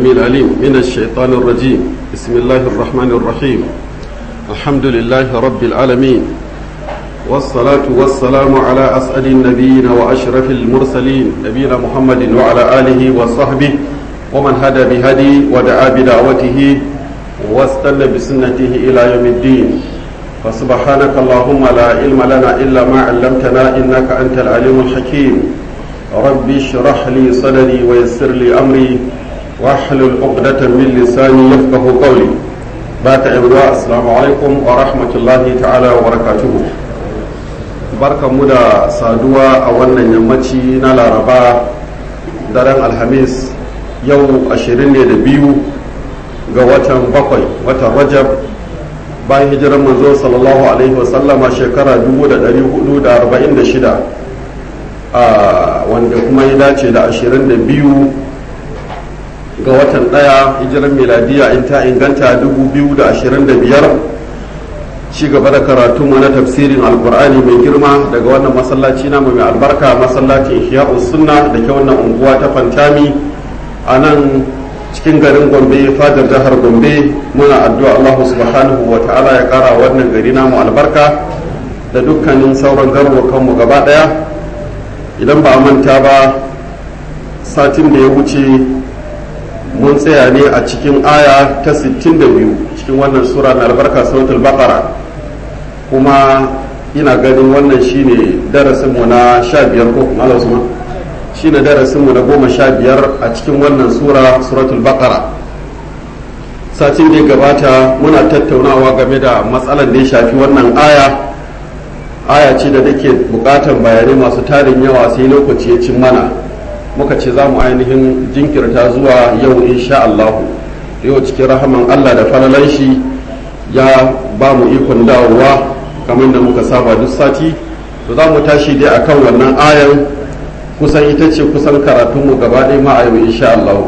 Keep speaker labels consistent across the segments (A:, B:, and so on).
A: العليم من الشيطان الرجيم بسم الله الرحمن الرحيم الحمد لله رب العالمين والصلاة والسلام على أسعد النبيين وأشرف المرسلين نبينا محمد وعلى آله وصحبه ومن هدى بهدي ودعا بدعوته واستنى بسنته إلى يوم الدين فسبحانك اللهم لا علم لنا إلا ما علمتنا إنك أنت العليم الحكيم رب اشرح لي صدري ويسر لي أمري واحلل عقدة من لساني يفقه قولي بات إبواء السلام عليكم ورحمة الله تعالى وبركاته barka mu da saduwa a wannan yammaci na laraba daren alhamis yau ashirin ne da biyu ga watan bakwai watan rajab bayan hijirar manzo sallallahu alaihi wasallama shekara 1446 a wanda kuma ya dace da 22 ga watan daya hijirar miladiya in ta inganta 2025 ci gaba da karatu na tafsirin alkur'ani mai girma daga wannan masallaci namu mai albarka masallacin ihya'u sunna da ke wannan unguwa ta fantami a nan cikin garin gombe fadar jihar gombe muna addu'a allah subhanahu wa ta'ala ya kara wannan gari namu albarka da dukkanin sauran garurukanmu gaba daya idan ba a manta ba satin da ya wuce mun tsaya ne a cikin aya ta 62 cikin wannan sura na albarka suratul baqara kuma ina ganin wannan shine darasinmu na 15 ko kuma Usman shine darasinmu na goma sha biyar a cikin wannan sura suratul baqara satin da ya gabata muna tattaunawa game da matsalar da ya shafi wannan aya aya ce da take bukatan bayanai masu tarin yawa sai lokaci ya cin mana muka ce za mu ainihin jinkirta zuwa yau insha Allah yau cikin rahaman Allah da falalan shi ya ba mu ikon dawowa kamar da muka saba duk sati to za mu tashi dai akan wannan ayan kusan ita ce kusan karatunmu gaba ɗaya ma a yau insha Allah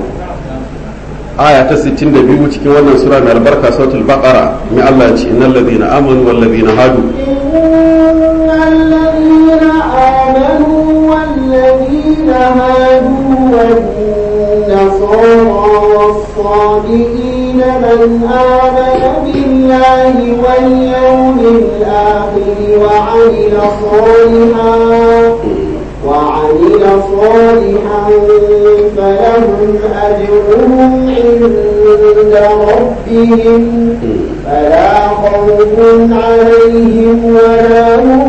A: aya ta 62 cikin wannan sura mai albarka sautul baqara mai Allah ya ce innal ladina amanu wal ladina hadu
B: innal ladina amanu wal ladina hadu wan nasara was sabiin man amana billahi wal yawmil akhir wa 'amila salihan وعمل صالحا فلهم أجرهم عند ربهم فلا خوف عليهم ولا هم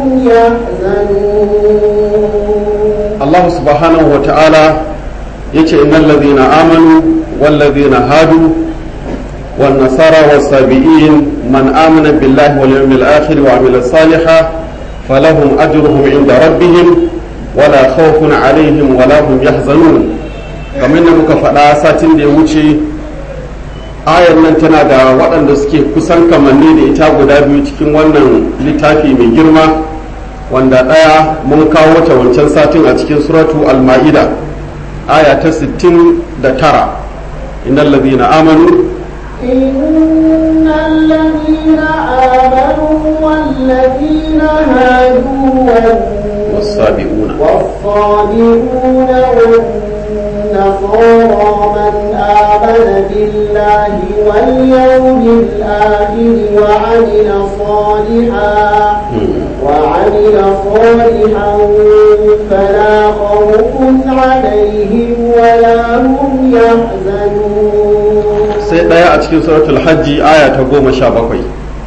B: يحزنون
A: الله سبحانه وتعالى يتي إن الذين آمنوا والذين هادوا والنصارى والسابئين من آمن بالله واليوم الآخر وعمل صالحا فلهم أجرهم عند ربهم wala khawfun alaihim wala hum yahzanun kamar da muka faɗa satin da ya wuce ayar nan tana da waɗanda suke kusan kamanni da ita guda biyu cikin wannan littafi mai girma wanda ɗaya mun kawo ta wancan satin a cikin suratu al-ma'ida aya ta 69 innal ladina amanu
B: إن الذين آمنوا والذين هادوا
A: والسابئون
B: والصابئون والنصارى من آمن بالله واليوم الآخر وعمل صالحا وعمل صالحا فلا خوف عليهم ولا هم يحزنون
A: sai ɗaya a cikin suratul hajji aya ta goma sha bakwai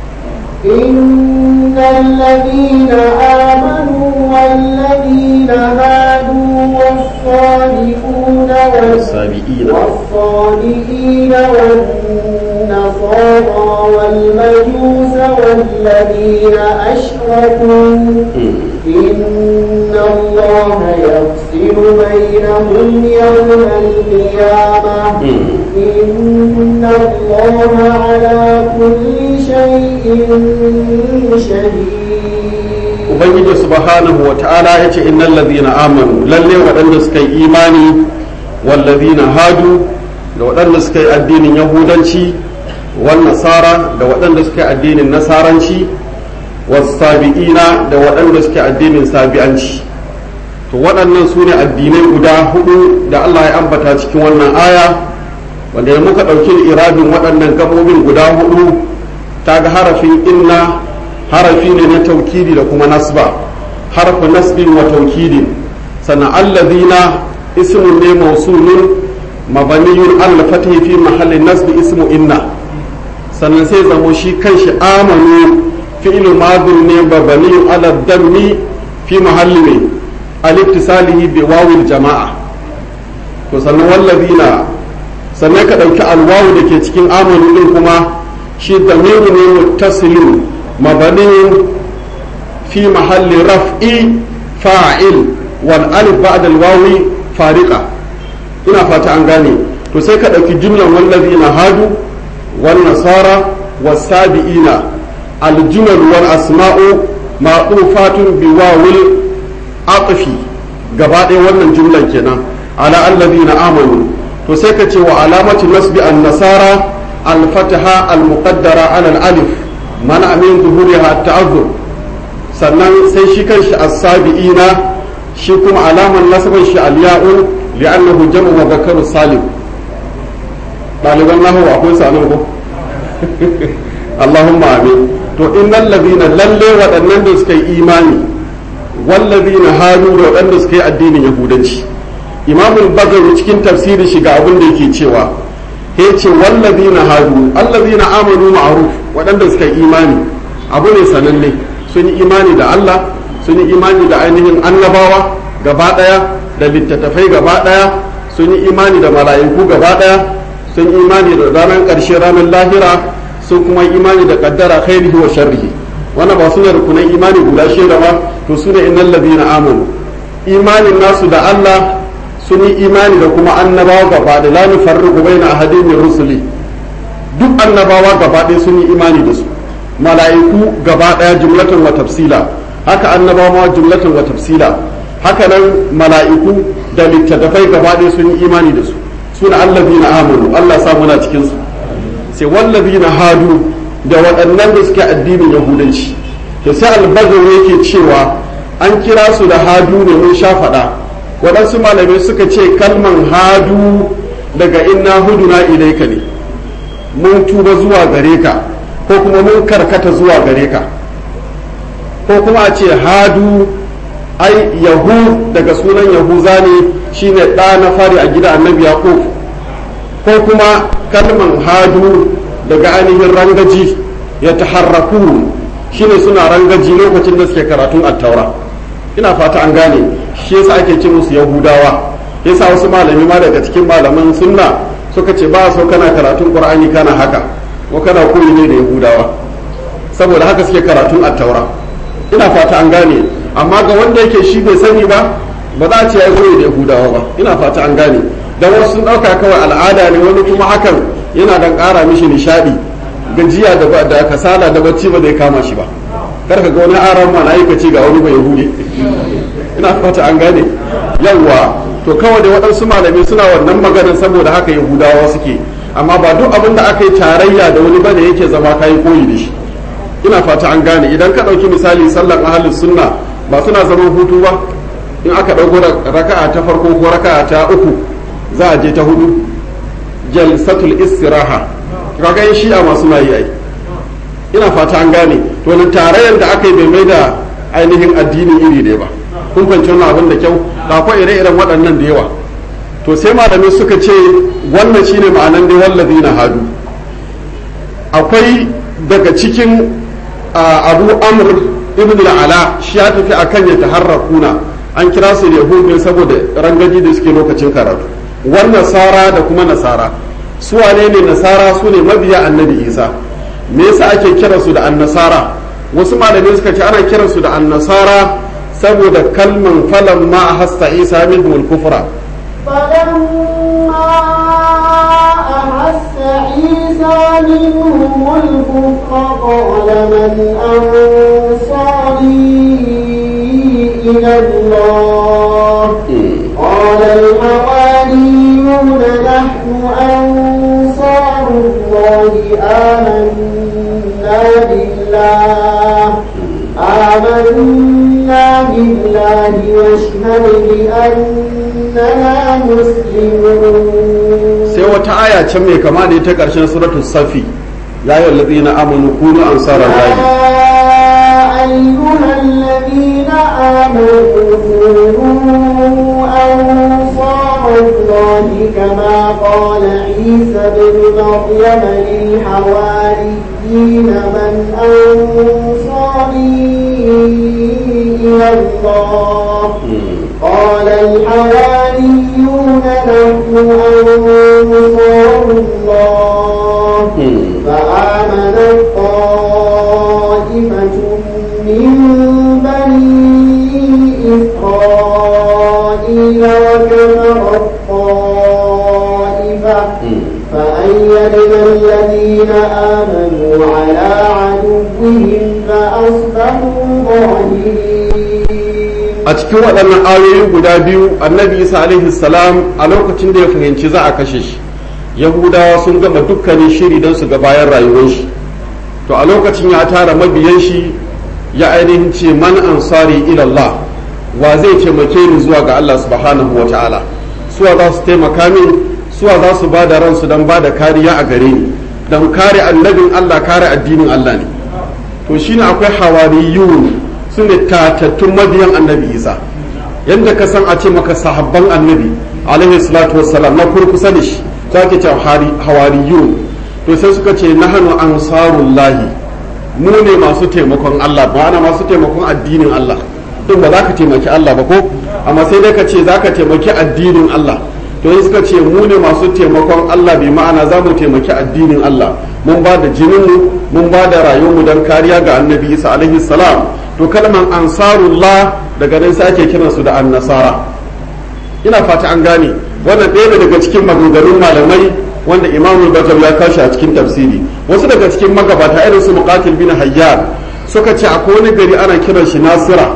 B: إن الذين آمنوا والذين هادوا والصالحون
A: والسابئين
B: والصالحين والنصارى والمجوس والذين أشركوا إن الله يفصل بينهم يوم القيامة إن الله على كل شيء شهيد
A: ubangiji subhanahu wa ta'ala ya ce innal ladhina amanu lalle waɗanda suka yi imani wal ladhina hadu da waɗanda suka yi addinin yahudanci wan nasara da waɗanda suka yi addinin nasaranci was sabiina da waɗanda suka yi addinin sabi'anci to waɗannan su ne addinai guda hudu da Allah ya ambata cikin wannan aya wanda ya muka ɗauki irabin waɗannan gabobin guda hudu ta ga harafin inna harafi ne na taukidi da kuma nasba harfu nasbin wa taukidin sannan allazina ismun ne mausulun mabaniyun al fatihi fi mahallin nasbi ismu inna sannan sai zamo shi kanshi amanu fi'lu madin ne mabaniyun ala dammi fi mahalli ne al-ittisalihi bi wawil jama'a to sannan wallazina sannan ka ɗauki alwawu da ke cikin amanu din kuma shi damiru ne muttasilun mabanin fi mahalli raf'i fa'il wal alif ba'da alwawi fariqa ina fata an gane to sai ka ɗauki jumlan wallazina hadu wan nasara was sabiina al jumal wal asma'u ma'tufatun bi wawil atfi gaba ɗaya wannan jumlan kenan ala allazina amanu to sai ka ce wa alamatu nasbi an nasara al fataha al muqaddara ala al alif mana amin zuhuriha ta'azzur sannan sai shi kanshi as-sabiina shi kuma alaman nasban shi al ya'u li'annahu jam'u mudhakkaru salim ɗaliban nahu akwai sanin ko Allahumma amin to innal ladina lalle waɗannan da suka yi imani wallazina hadu da waɗanda suka yi addinin yahudanci imamul bagawi cikin tafsirin shi ga abin da yake cewa ya ce wallazina hadu allazina amanu ma'ruf waɗanda suka yi imani abu ne sananne sun yi imani da Allah sun yi imani da ainihin annabawa gaba ɗaya da littattafai gaba ɗaya sun yi imani da mala'iku gaba ɗaya sun yi imani da ranar ƙarshe ranar lahira sun kuma yi imani da kaddara khairihi wa sharrihi wannan ba su ne rukunan imani guda shida ba to su ne innal ladina amanu imanin nasu da Allah sun yi imani da kuma annabawa gaba da la nufarriqu baina ahadin min rusuli duk annabawa gaba ɗaya sun yi imani da su mala'iku gaba ɗaya jumlatan wa tafsila haka annabawa jumlatan wa tafsila haka nan mala'iku da littattafai gaba ɗaya sun yi imani da su suna allazina amanu Allah sa muna cikin su sai wallazina hadu da waɗannan da suke addinin yahudanci to sai albazar yake cewa an kira su da hadu ne mun sha faɗa waɗansu malamai suka ce kalman hadu daga inna huduna ilaika ne mun tuba zuwa gare ka ko kuma mun karkata zuwa gare ka ko kuma a ce hadu ai yahu daga sunan yahuza ne shine ɗa na fari a gida annabi yaqub ko kuma kalman hadu daga ainihin rangaji ya taharraku shine suna rangaji lokacin da suke karatun attaura ina fata an gane shi yasa ake ce musu yahudawa yasa wasu malami ma daga cikin malaman sunna suka ce ba so kana karatun qur'ani kana haka ko kana koyi ne da yahudawa saboda haka suke karatun attaura ina fata an gane amma ga wanda yake shi bai sani ba ba za a ce ya koyi da yahudawa ba ina fata an gane dan wasu sun dauka kawai al'ada ne wani kuma hakan yana dan kara mishi nishadi gajiya da da kasala da bacci ba zai kama shi ba kar ka ga wani aran ma na aikaci ga wani bai yahudi ina fata an gane yawwa to kawai da waɗansu malamai suna wannan maganar saboda haka yahudawa suke amma ba duk abin da aka yi tarayya da wani bane yake zama kayi koyi da shi ina fata an gane idan ka ɗauki misali sallar ahalin sunna ba suna zaman hutu ba in aka ɗauko raka'a ta farko ko raka'a ta uku za a je ta hudu jalsatul istiraha kaga yin shi'a masu na yi ai ina fata an gane to wani tarayyar da aka yi bai mai da ainihin addini iri ɗaya ba kun fahimci wannan abin da kyau da akwai ire-iren waɗannan da yawa to sai malamai suka ce wannan shine ma'anan dai wallazi na hadu akwai daga cikin abu amr ibn ala shi ya tafi akan ya taharrakuna an kira su yahudu ne saboda rangaji da suke lokacin karatu wannan nasara da kuma nasara su wane ne nasara su ne mabiya annabi isa me yasa ake kiransu da annasara wasu malamai suka ce ana kiransu da annasara saboda kalman falan ma a hasta isa minhum al-kufra
B: فلما أحس عيسى منهم الكفر قال من أنصاري إلى الله قال الحواريون نحن أنصار الله آمنا بالله آمنا بالله واشهد بأننا مسلمون
A: sai wata aya can mai kama da ita karshen suratul safi ya yi wallazi na amanu kunu ansarar lahi
B: أيها الذين آمنوا كونوا أنصار الله كما قال عيسى بن مريم للحواريين من أنصاري إلى الله قال الحواريون نحن أنصار الله فآمنت طائفة من بني إسرائيل وكفرت طائفة فأيدنا الذين آمنوا على عدوهم فأصبحوا ظاهرين
A: a cikin waɗannan ayoyi guda biyu annabi isa alaihi salam a lokacin da ya fahimci za a kashe shi yahudawa sun gama dukkanin shiri don su ga bayan rayuwar shi to a lokacin ya tara mabiyan shi ya ainihin ce man ansari ilallah wa zai taimake ni zuwa ga Allah subhanahu wa ta'ala suwa za su taimaka min suwa za su ba da ransu don ba da kariya a gare ni don kare annabin Allah kare addinin Allah ne to shine akwai hawariyun su ne tatattun mabiyan annabi isa yadda ka san a ce maka sahabban annabi alaihi salatu wassalam na kurkusa da shi za ke ce hawariyun to sai suka ce nahanu ansarullahi mu ne masu taimakon Allah ma'ana masu taimakon addinin Allah duk ba za ka taimaki Allah ba ko amma sai dai ka ce za ka taimaki addinin Allah to yi suka ce mu ne masu taimakon Allah bi ma'ana za mu taimaki addinin Allah mun ba da jininmu mun ba da rayuwarmu don kariya ga annabi isa alaihi salam to kalman ansarullah daga nan sai ake kiransu da annasara ina fata an gane wannan ɗaya daga cikin maganganun malamai wanda imamu bajar ya kashi a cikin tafsiri wasu daga cikin magabata irin su muqatil bin hayyar suka ce akwai wani gari ana kiran shi nasira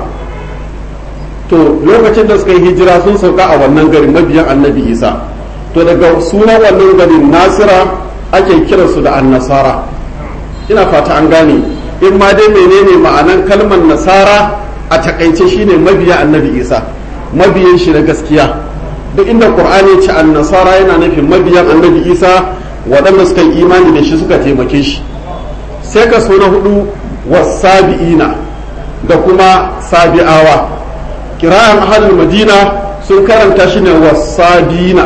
A: to lokacin da suka yi hijira sun sauka a wannan gari mabiyan annabi isa to daga sunan wannan garin nasira ake kiransu da annasara ina fata an gane in ma dai menene ma'anan kalmar nasara a takaice shine mabiya annabi isa mabiyan shi na gaskiya duk inda qur'ani ya ce annasara yana nufin mabiyan annabi isa waɗanda suka yi imani da shi suka taimake shi sai ka so na hudu wasabi'ina da kuma sabi'awa kira'an ahalul madina sun karanta shi ne wasabina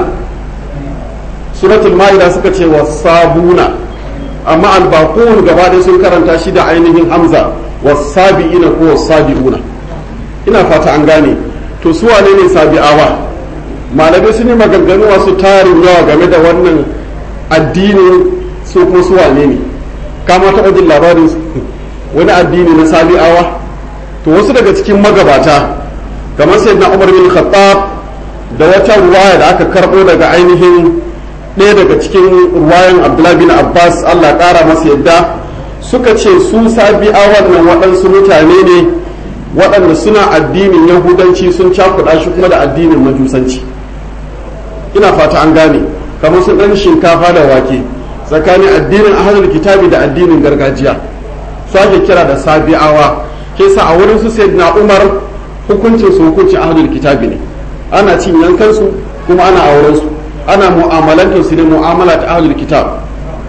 A: suratul ma'ida suka ce wasabuna amma albaqun gaba ɗaya sun karanta shi da ainihin hamza wasabi'ina ko wasabi'una ina fata an gane to su wane ne sabi'awa malamai sun yi maganganu wasu tarin yawa game da wannan addinin su ko su wane ne kama taɓa jin labarin wani addini na sabi'awa to wasu daga cikin magabata kamar sai na umar bin khattab da wata ruwaya da aka karɓo daga ainihin ɗaya daga cikin ruwayan abdullahi bin abbas allah ƙara masa yadda suka ce su sabi'awan nan waɗansu mutane ne waɗanda suna addinin yahudanci sun cakuɗa shi kuma da addinin majusanci ina fata an gane kamar su ɗan shinkafa da wake tsakanin addinin ahlul kitabi da addinin gargajiya su ake kira da sabi'awa ke sa a wurin su sayyidina umar hukuncin su hukuncin ahlul kitabi ne ana cin yankan su kuma ana auren su ana mu'amalantar su ne mu'amala ta ahlul kitab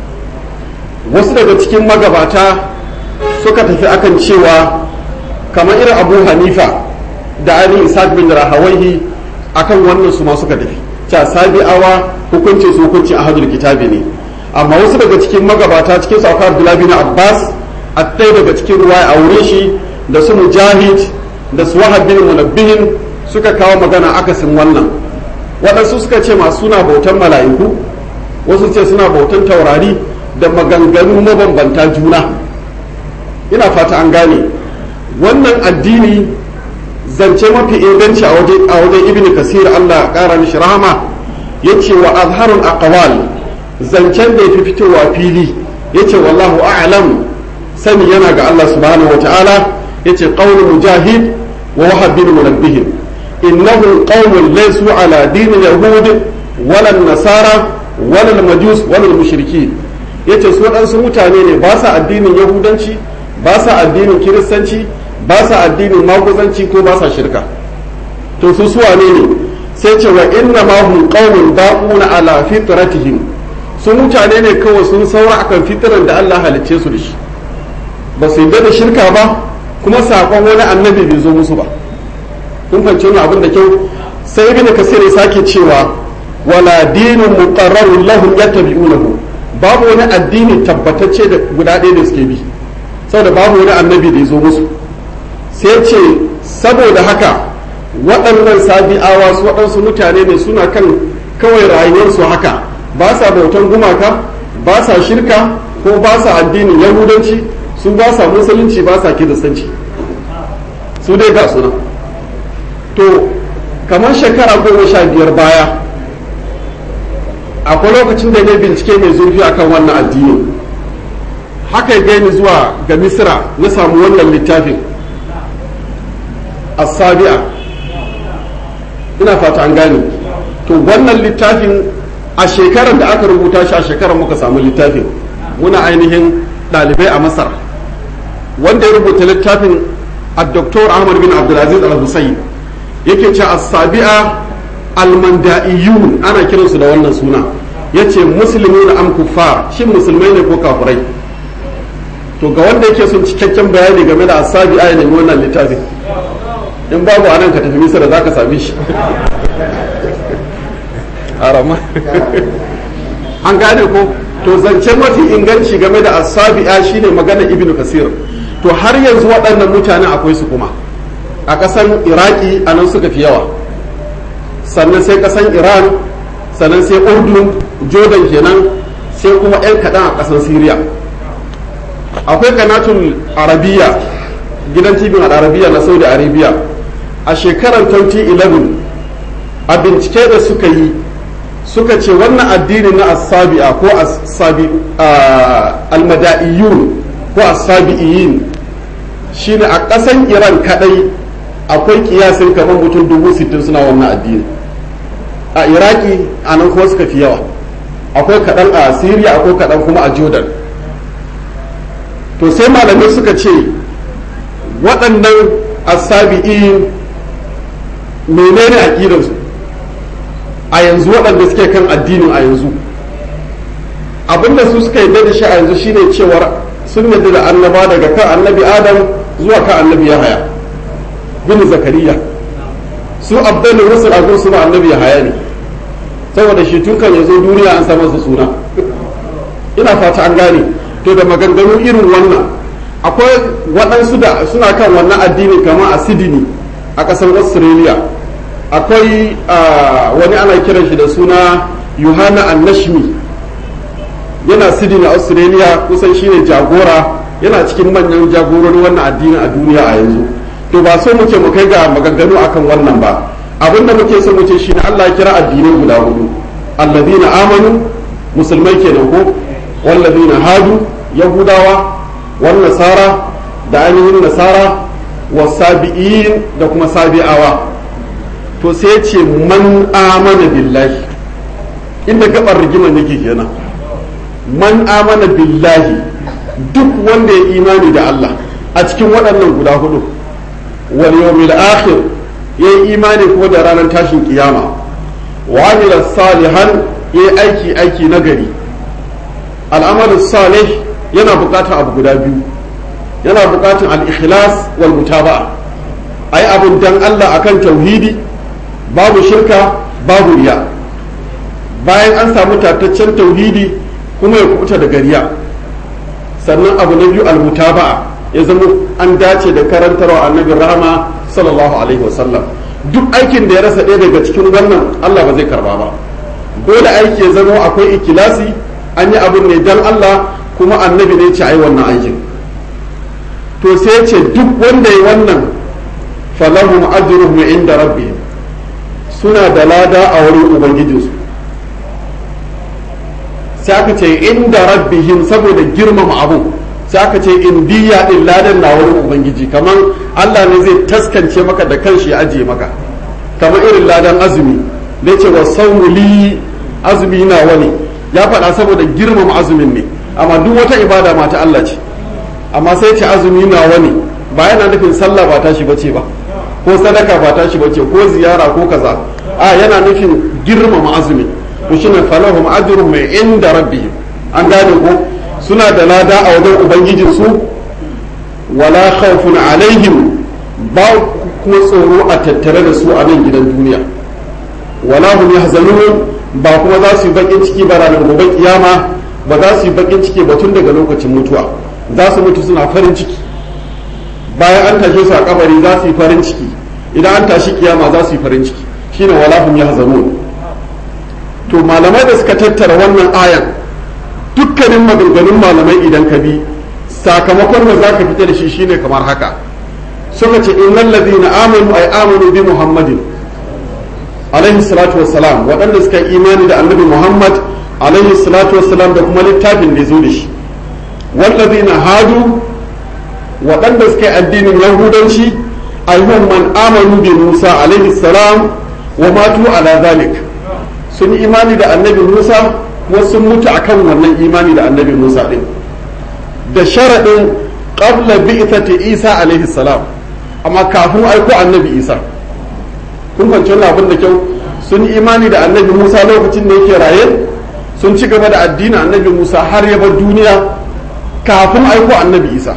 A: wasu daga cikin magabata suka tafi akan cewa kamar irin abu hanifa da ainihin isaac bin rahawaihi akan wannan su ma suka tafi ca sabi'awa hukuncin su hukuncin ahlul kitabi ne amma wasu daga cikin magabata cikin su akwai abdullahi bin abbas a ɗaya daga cikin ruwa a wurin shi da su mujahid da su wahab bin munabbihin suka kawo magana akasin wannan waɗansu suka ce masu suna bautan mala'iku wasu ce suna bautan taurari da maganganu mabambanta juna ina fata an gane wannan addini zance mafi inganci a wajen ibn kasir allah ƙara mishi rahama ya ce wa azharul aqwal zancen da ya fi fitowa fili ya ce wallahu a'lam sani yana ga allah subhanahu wa ta'ala ya ce ƙaunin mujahid wa wahab bin munabbihin innahu qaumun laysu ala dinin yahud wala nasara wala majus wala mushriki yace su waɗansu mutane ne ba sa addinin yahudanci ba sa addinin kiristanci ba sa addinin maguzanci ko ba sa shirka to su suwa ne ne sai ce wa inna ma hum qaumun baquna ala fitratihim su mutane ne kawai sun saura akan fitran da Allah halicce su da shi ba su yarda da shirka ba kuma sakon wani annabi bai zo musu ba kun fahimci wannan abin da kyau sai ibn kasir ya sake cewa wala dinun muqarrarun lahum yattabi'unahu babu wani addini tabbatacce da guda ɗaya da suke bi saboda babu wani annabi da ya zo musu sai ce saboda haka waɗannan sabi'awa su waɗansu mutane ne suna kan kawai rayuwarsu haka ba sa bautan gumaka ba sa shirka ko ba sa addinin yahudanci su ba sa musulunci ba sa kiristanci su dai ga suna to kamar shekara goma sha biyar baya akwai lokacin da ne bincike mai zurfi akan wannan addini haka ya gani zuwa ga misira na samu wannan littafin asabi'a ina fata an gane to wannan littafin a shekarar da aka rubuta shi a shekarar muka samu littafin muna ainihin ɗalibai a masar wanda ya rubuta littafin a doktor ahmad bin abdulaziz al-husayn yake ce asabi'a almanda'iyun ana kiransu da wannan suna yace musulmi na am kuffar shin musulmai ne ko kafirai to ga wanda yake son cikakken bayani game da asabi'a ya nemi wannan littafin in babu anan ka tafi misira za ka same shi arama an gane ko to zance mafi inganci game da asabi'a shine magana ibnu kasir to har yanzu waɗannan mutanen akwai su kuma a ƙasar iraki a nan suka fi yawa sannan sai ƙasar iran sannan sai urdun jordan kenan sai kuma 'yan kaɗan a ƙasar syria akwai kanatun arabiya gidan tibin arabiya na saudi arabia a shekarar 2011 a bincike da suka yi suka ce wannan addini na asabi'a ko almada'iyun ko asabi'iyin shine a ƙasan iran kadai akwai kiyasin kamar mutum dubu sittin suna wannan addini a iraki a nan kuma suka fi yawa akwai kaɗan a syria akwai kaɗan kuma a jordan to sai malamai suka ce waɗannan asabi'in menene aƙidarsu a yanzu waɗanda suke kan addinin a yanzu abinda su suka yi da shi a yanzu shine cewar sun yadda da annaba daga kan annabi adam zuwa kan annabi yahaya bin zakariya su abdul rusul a gunsu ba annabi yahaya ne saboda shi tun kan yazo duniya an sa masa suna ina fata an gane to da maganganu irin wannan akwai waɗansu da suna kan wannan addini kamar a sydney a ƙasar australia akwai wani ana kiran shi da suna yohana annashmi yana sydney a australia kusan shine jagora yana cikin manyan jagororin wannan addini a duniya a yanzu to ba so muke mu kai ga maganganu akan wannan ba abin da muke so muke shine Allah ya kira addinai guda hudu alladhina amanu musulmai kenan ko walladhina hadu yahudawa wan nasara da ainihin nasara wasabi'in da kuma sabi'awa to sai ce man amana billahi inda gabar rigimar yake kenan man amana billahi duk wanda ya imani da Allah a cikin waɗannan guda hudu wal yawmil akhir ya yi imani kuma da ranar tashin kiyama wa amila salihan ya yi aiki aiki nagari al'amalin salih yana buƙatar abu guda biyu yana buƙatar al-ikhlas wal mutaba'a ai abun dan Allah akan tauhidi babu shirka babu riya bayan an samu tataccen tauhidi kuma ya kubuta da gariya sannan abu na biyu almutaba'a ya zama an dace da karantarwa annabi rahama sallallahu alaihi wasallam duk aikin da ya rasa ɗaya daga cikin wannan Allah ba zai karba ba dole aiki ya zama akwai ikilasi an yi abin ne dan Allah kuma annabi ne ce ai wannan aikin to sai ce duk wanda ya wannan falahum ajruhum inda rabbihim suna da lada a wurin ubangijinsu sai aka ce inda rabbihim saboda girmama abu sai aka ce indiya din ladan na wurin ubangiji kamar Allah ne zai taskance maka da kanshi ya ajiye maka kamar irin ladan azumi da ce wa saumuli azumi na wani ya faɗa saboda girmama azumin ne amma duk wata ibada ma ta Allah ce amma sai ce azumi na wani ba yana nufin sallah ba tashi bace ba ko sadaka ba tashi bace ko ziyara ko kaza a yana nufin girmama azumi to shine falahum ajrun mai inda rabbihim an gane ko suna da lada a wajen ubangijin su wala khawfun alaihim ba kuma tsoro a tattare da su a nan gidan duniya wala hum yahzanun ba kuma za su yi bakin ciki ba ranar gobe kiyama ba za su yi bakin ciki ba tun daga lokacin mutuwa za su mutu suna farin ciki bayan an tashe su a kabari za su yi farin ciki idan an tashi kiyama za su yi farin ciki shine wala hum yahzanun to malamai da suka tattara wannan ayan dukkanin maganganun malamai idan ka bi sakamakon da za ka fita da shi shine kamar haka suka ce innal ladina amanu ay amanu bi muhammadin alaihi salatu wassalam waɗanda suka yi imani da annabi muhammad alaihi salatu wassalam da kuma littafin da ya zo da shi wallazina hadu waɗanda suka yi addinin yahudanci ayyuhan man amanu bi musa alaihi salam wa matu ala zalik sun yi imani da annabi musa kuma sun mutu akan wannan imani da annabi musa din da sharaɗin qabla bi'thati isa alaihi salam amma kafin aiko annabi isa kun fahimci wannan abin da kyau sun yi imani da annabi musa lokacin da yake raye sun ci gaba da addinin annabi musa har ya bar duniya kafin aiko annabi isa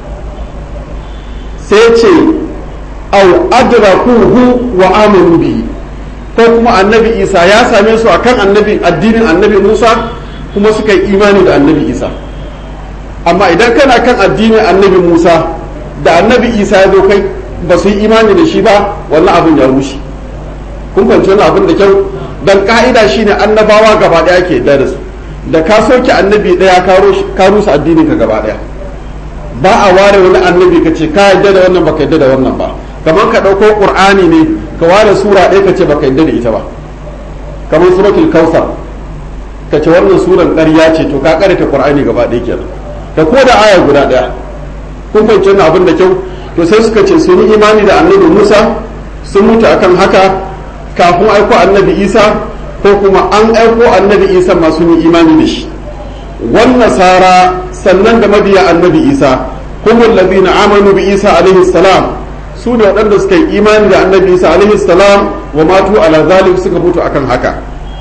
A: sai ce au adrakuhu wa amanu bihi ko kuma annabi isa ya same su akan annabi addinin annabi musa kuma suka yi imani da annabi isa amma idan kana kan addinin annabi musa da annabi isa ya zo kai ba su yi imani da shi ba wannan abin ya rushe kun fahimci wani abin da kyau dan ka'ida shine annabawa gaba daya ke yadda da su da ka soke annabi daya ka rusa addinin ka gaba daya ba a ware wani annabi ka ce ka yadda da wannan baka yadda da wannan ba kamar ka ɗauko ƙur'ani ne ka ware sura ɗaya ka ce baka yadda da ita ba kamar suratul kausar ka ce wannan suran ƙarya ce to ka ƙarita ƙur'ani gaba ɗaya kenan ka ko da aya guda ɗaya kun fahimci wannan abin da kyau to sai suka ce sun yi imani da annabi musa sun mutu akan haka kafin aiko annabi isa ko kuma an aiko annabi isa ma sun yi imani da shi wan nasara sannan da mabiya annabi isa humul ladina amanu bi isa alaihi salam su ne waɗanda suka yi imani da annabi isa alaihi salam wa matu ala zalik suka mutu akan haka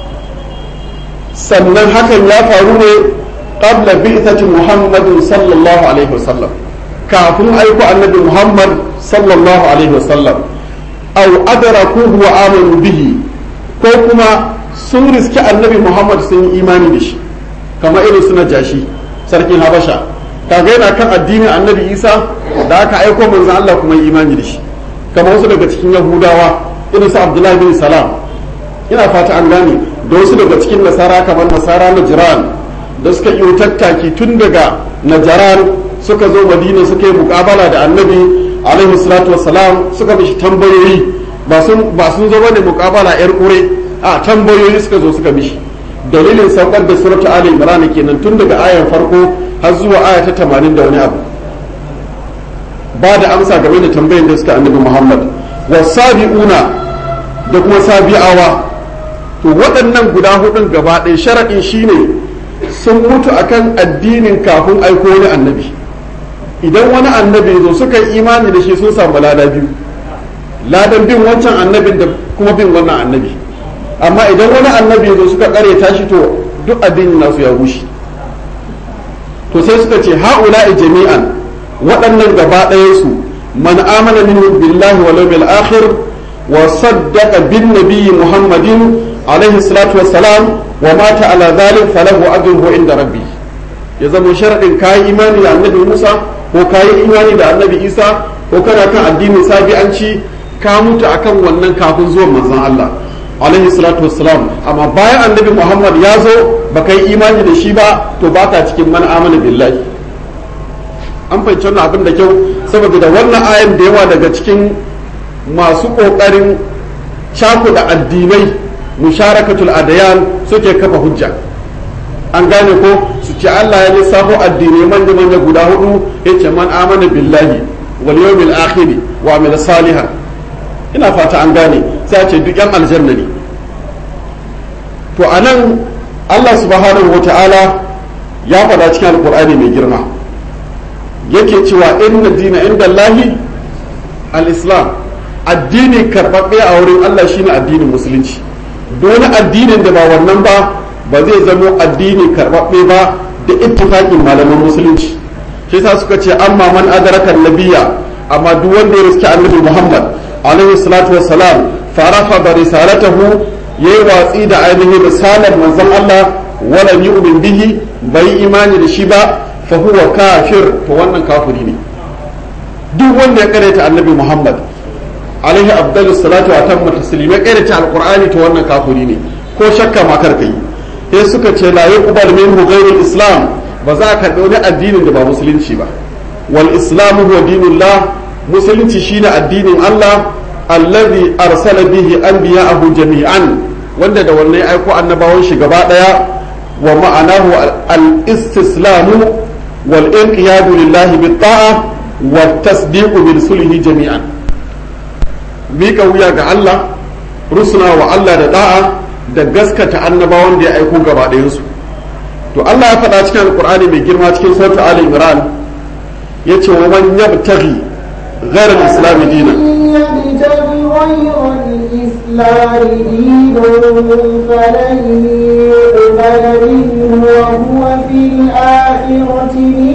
A: sannan hakan ya faru ne qabla bi'thati muhammadin sallallahu alaihi wasallam kafin aiko annabi muhammad sallallahu alaihi wasallam aw adrakuhu wa amanu bihi ko kuma sun riski annabi muhammad sun yi imani da shi kamar irin suna jashi sarkin habasha kaga yana kan addinin annabi isa da aka aiko manzon Allah kuma yi imani da shi kamar wasu daga cikin yahudawa irin su abdullahi bin salam ina fata an gane da wasu daga cikin nasara kamar nasara na jiran da suka yi tattaki tun daga najaran suka zo madina suka yi mukabala da annabi alaihi salatu wassalam suka mishi tambayoyi ba sun ba sun zo bane mukabala yar kure a tambayoyi suka zo suka mishi dalilin saukar da suratu ali imran kenan tun daga ayan farko har zuwa aya ta 80 da wani abu ba da amsa game da tambayin da suka annabi muhammad wasabi'una da kuma sabi'awa to waɗannan guda hudun gaba ɗaya sharaɗin shine sun mutu akan addinin kafin aiko wani annabi idan wani annabi zo suka yi imani da shi sun samu lada biyu ladan bin wancan annabin da kuma bin wannan annabi amma idan wani annabi zo suka kare tashi to duk addinin nasu ya rushe to sai suka ce ha'ula'i jami'an waɗannan gaba ɗayansu man amana minhu billahi wal yawmil akhir wa saddaqa bin nabiyyi muhammadin alaihi salatu wassalam wa mata ala dhalik falahu ajruhu inda rabbi ya zama sharadin kayi imani da annabi Musa ko kayi imani da annabi Isa ko kana kan addinin sabi'anci ka mutu akan wannan kafin zuwan manzon Allah alaihi salatu wassalam amma bayan annabi Muhammad ya zo baka yi imani da shi ba to baka cikin man amana billahi an fahimci wannan abin da kyau saboda da wannan ayan da yawa daga cikin masu ƙoƙarin cakuɗa addinai musharakatul adayan suke kafa hujja an gane ko su ce Allah ya lissafo addinai manya manya guda hudu ya ce man amana billahi wal yawmil akhir wa amila salihan ina fata an gane sai a ce duk yan aljanna ne to anan Allah subhanahu wata'ala ya faɗa cikin alkur'ani mai girma yake cewa inna dina inda Allahi al-islam addini karɓaɓɓe a wurin Allah shine addinin musulunci wani addinin da ba wannan ba ba zai zamo addini karɓaɓɓe ba da ittifaqin malaman musulunci shi yasa suka ce amma man adraka nabiyya amma duk wanda ya riski annabi Muhammad alaihi salatu wassalam farafa da risalatahu yayi watsi da ainihin risalar manzon Allah wala yu'min bihi bai imani da shi ba fa huwa kafir to wannan kafiri ne duk wanda ya karanta annabi Muhammad alaihi afdalus salatu wa tammu taslima karanta alqur'ani to wannan kafiri ne ko shakka ma kar kai sai suka ce la yuqbal minhu ghayrul islam ba za ka karbi wani addinin da ba musulunci ba wal islamu huwa dinullah musulunci shine addinin Allah allazi arsala bihi anbiya'ahu jami'an wanda da wannan aiko annabawan shi gaba daya wa ma'anahu al-istislamu wal inqiyadu lillahi bit ta'a wa tasdiqu bi rusulihi jami'an mika wuya ga Allah rusuna wa Allah da da'a da gaskata annabawan da ya aiko gaba ɗayan su to Allah ya faɗa cikin alqur'ani mai girma cikin suratul ali imran yace wa man yabtaghi ghayra al-islam dinan
B: يبتغي غير الإسلام دينا فلن يقبل منه وهو في الآخرة من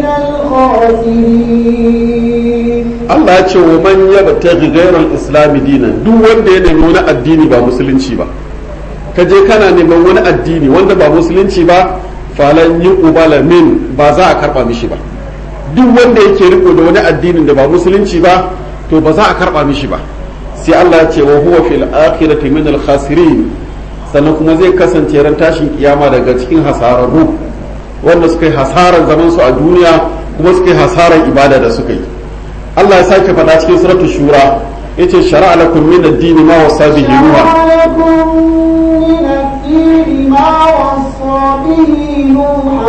B: الخاسرين
A: Allah ya ce wa man yabtaghi ghayra al-islam dinan duk wanda ya nemi wani addini ba musulunci ba ka je kana neman wani addini wanda ba musulunci ba falan yuqbala min ba za a karba mishi ba duk wanda yake riko da wani addinin da ba musulunci ba to ba za a karba mishi ba sai Allah ya ce wa huwa fil akhirati min al khasirin sannan kuma zai kasance ran tashin kiyama daga cikin hasararru wanda suka yi hasaran zaman su a duniya kuma suka yi hasaran ibada da suka yi Allah ya sake faɗa cikin suratul shura yace shara'a lakum min ad-din ma wasa bihi nuha
B: لكم من الدين ما وصى به نوحا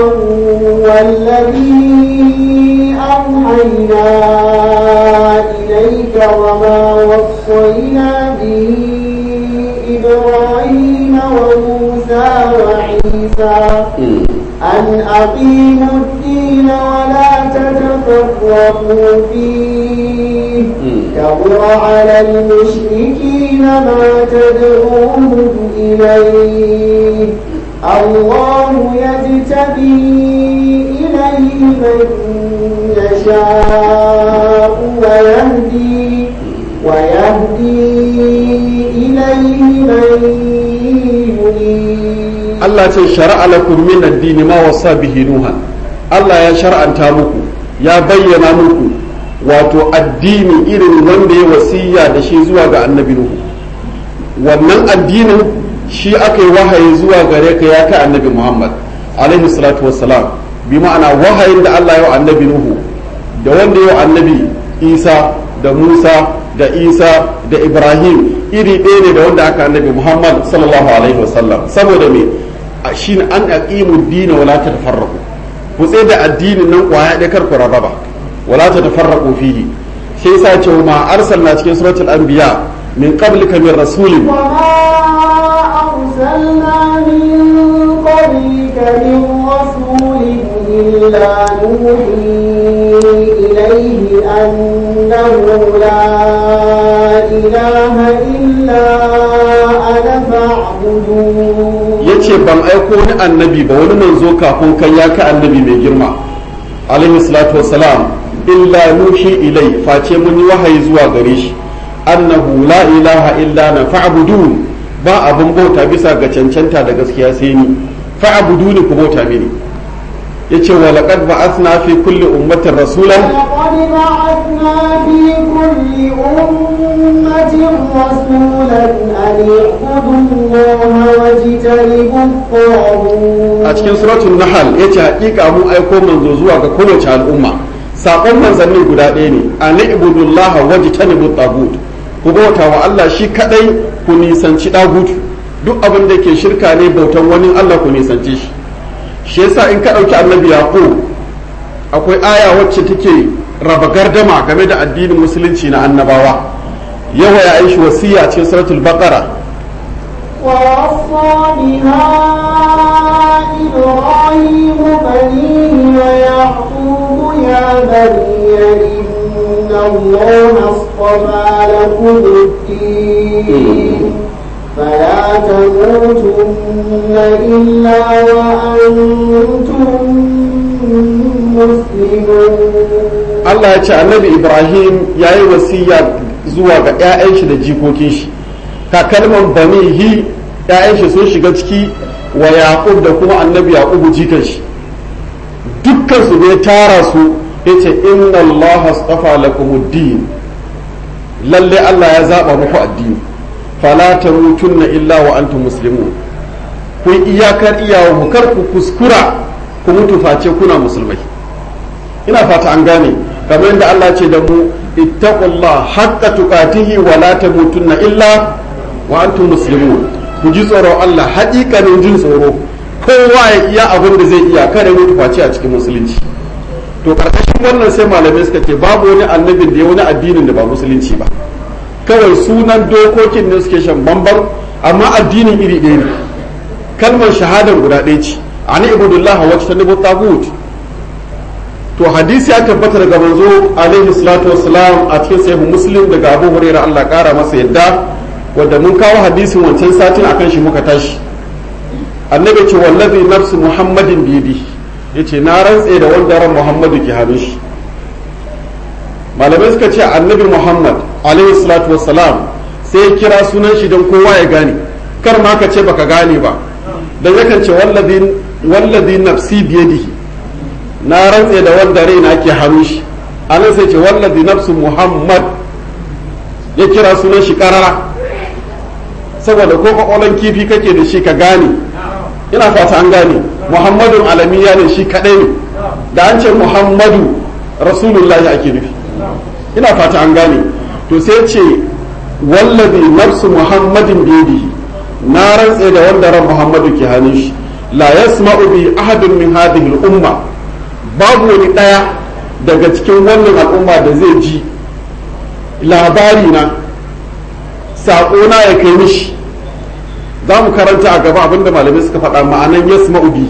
B: والذي أوحينا إليك وما وصينا به إبراهيم وموسى وعيسى أن أقيموا الدين ولا تتفرقوا فيه كبر على المشركين ما تدعوهم إليه الله يجتبي إليه من يشاء ويهدي ويهدي إليه من ينيب
A: Allah ce shara'a lakum min ad-din ma wasa bihi nuha Allah ya shar'anta muku ya bayyana muku wato addini irin wanda ya wasiya da shi zuwa ga annabi nuhu wannan addinin shi aka yi wahayi zuwa gare ka ya kai annabi Muhammad alaihi salatu wassalam bi ma'ana wahayin da Allah ya wa annabi nuhu da wanda ya wa annabi Isa da Musa da Isa da Ibrahim iri ɗaya ne da wanda aka annabi Muhammad sallallahu alaihi wasallam saboda me shine an aqimu dina wala tatafarraqu ku tsaye da addinin nan kwaya ɗaya kar ku rarraba wala tatafarraqu fihi sai yasa ce ma arsalna cikin suratul anbiya min qablika min rasulin
B: وما أرسلنا من قبلك من رسول إلا نوحي إليه أنه لا إله إلا أنا فاعبدون
A: yace ban aiko wani annabi ba wani manzo kafin kai ya ka annabi mai girma alaihi salatu wassalam illa nuhi ilai face mun yi wahayi zuwa gare shi annahu la ilaha illa na fa'budun ba abun bauta bisa ga cancanta da gaskiya sai ni fa'buduni ku bauta mini yace wa laqad ba'athna fi kulli ummatin rasulan
B: ولقد بعثنا في كل أمة رسولا أن اعبدوا الله واجتنبوا الطاغوت
A: a cikin suratul nahl yace hakika mun aiko manzo zuwa ga kowace al'umma sakon manzannin guda ɗaya ne an ibudullah wajtanibu tagut ku bauta wa Allah shi kadai ku nisanci dagut duk abin da ke shirka ne bautan wani Allah ku nisance shi shi yasa in ka dauki annabi yaqub akwai aya wacce take raba gardama game da addinin musulunci na annabawa yawa ya aishi wasiya a cikin suratul baqara
B: ووصى بها إبراهيم بنيه ويعقوب يا بني إن الله اصطفى اصطفى لكم الدين فلا تموتن إلا وأنتم مسلمون
A: Allah ya ce annabi Ibrahim ya yi wasiya zuwa ga 'ya'yan shi da jikokin shi kakalman banihi 'ya'yan shi sun shiga ciki wa Yaqub da kuma annabi Yaqub jikan shi dukkan su ne tara su yace inna Allah astafa lakumuddin lalle Allah ya zaba muku addini fala tamutunna illa wa antum muslimun ku iyakar iyawa kar ku kuskura ku mutu face kuna musulmai ina fata an gane kamar yadda Allah ce da mu ittaqullah haqqa tuqatihi wa la tamutunna illa wa antum muslimun ku ji tsoron Allah haƙiƙanin jin tsoro kowa ya iya abin da zai iya kada mutu face a cikin musulunci to karkashin wannan sai malamai suka ce babu wani annabin da ya wani addinin da ba musulunci ba kawai sunan dokokin ne suke shan bamban amma addinin iri ɗaya ne kalmar shahadar guda ɗaya ce ani ibudullah wa tanibu tagut to hadisi ya tabbata daga manzo alaihi salatu wassalam a cikin sahih muslim daga abu hurairah Allah kara masa yadda wanda mun kawo hadisin wancan satin akan shi muka tashi annabi ce wallazi nafsu muhammadin biyadi yace na rantse da wanda ran muhammadu ke hannun shi malamai suka ce annabi muhammad alaihi salatu wassalam sai ya kira sunan shi don kowa ya gane kar ma ka ce baka gane ba dan yakan ce wallazi wallazi nafsi biyadihi na rantse da wanda raina ke hannun shi anan sai ce wallazi nafsu muhammad ya kira sunan shi karara saboda ko kwakwalon kifi kake da shi ka gane ina fata an gane muhammadun alamiya ne shi kadai ne da an ce muhammadu rasulullahi ake nufi ina fata an gane to sai ce wallazi nafsu muhammadin biyadihi na rantse da wanda ran muhammadu ke hannun shi la yasma'u bi ahadun min hadhihi al-umma babu wani ɗaya daga cikin wannan al'umma da zai ji labari na saƙona ya kai mishi za mu karanta a gaba abinda malamai suka faɗa ma'anan yas ma'ubi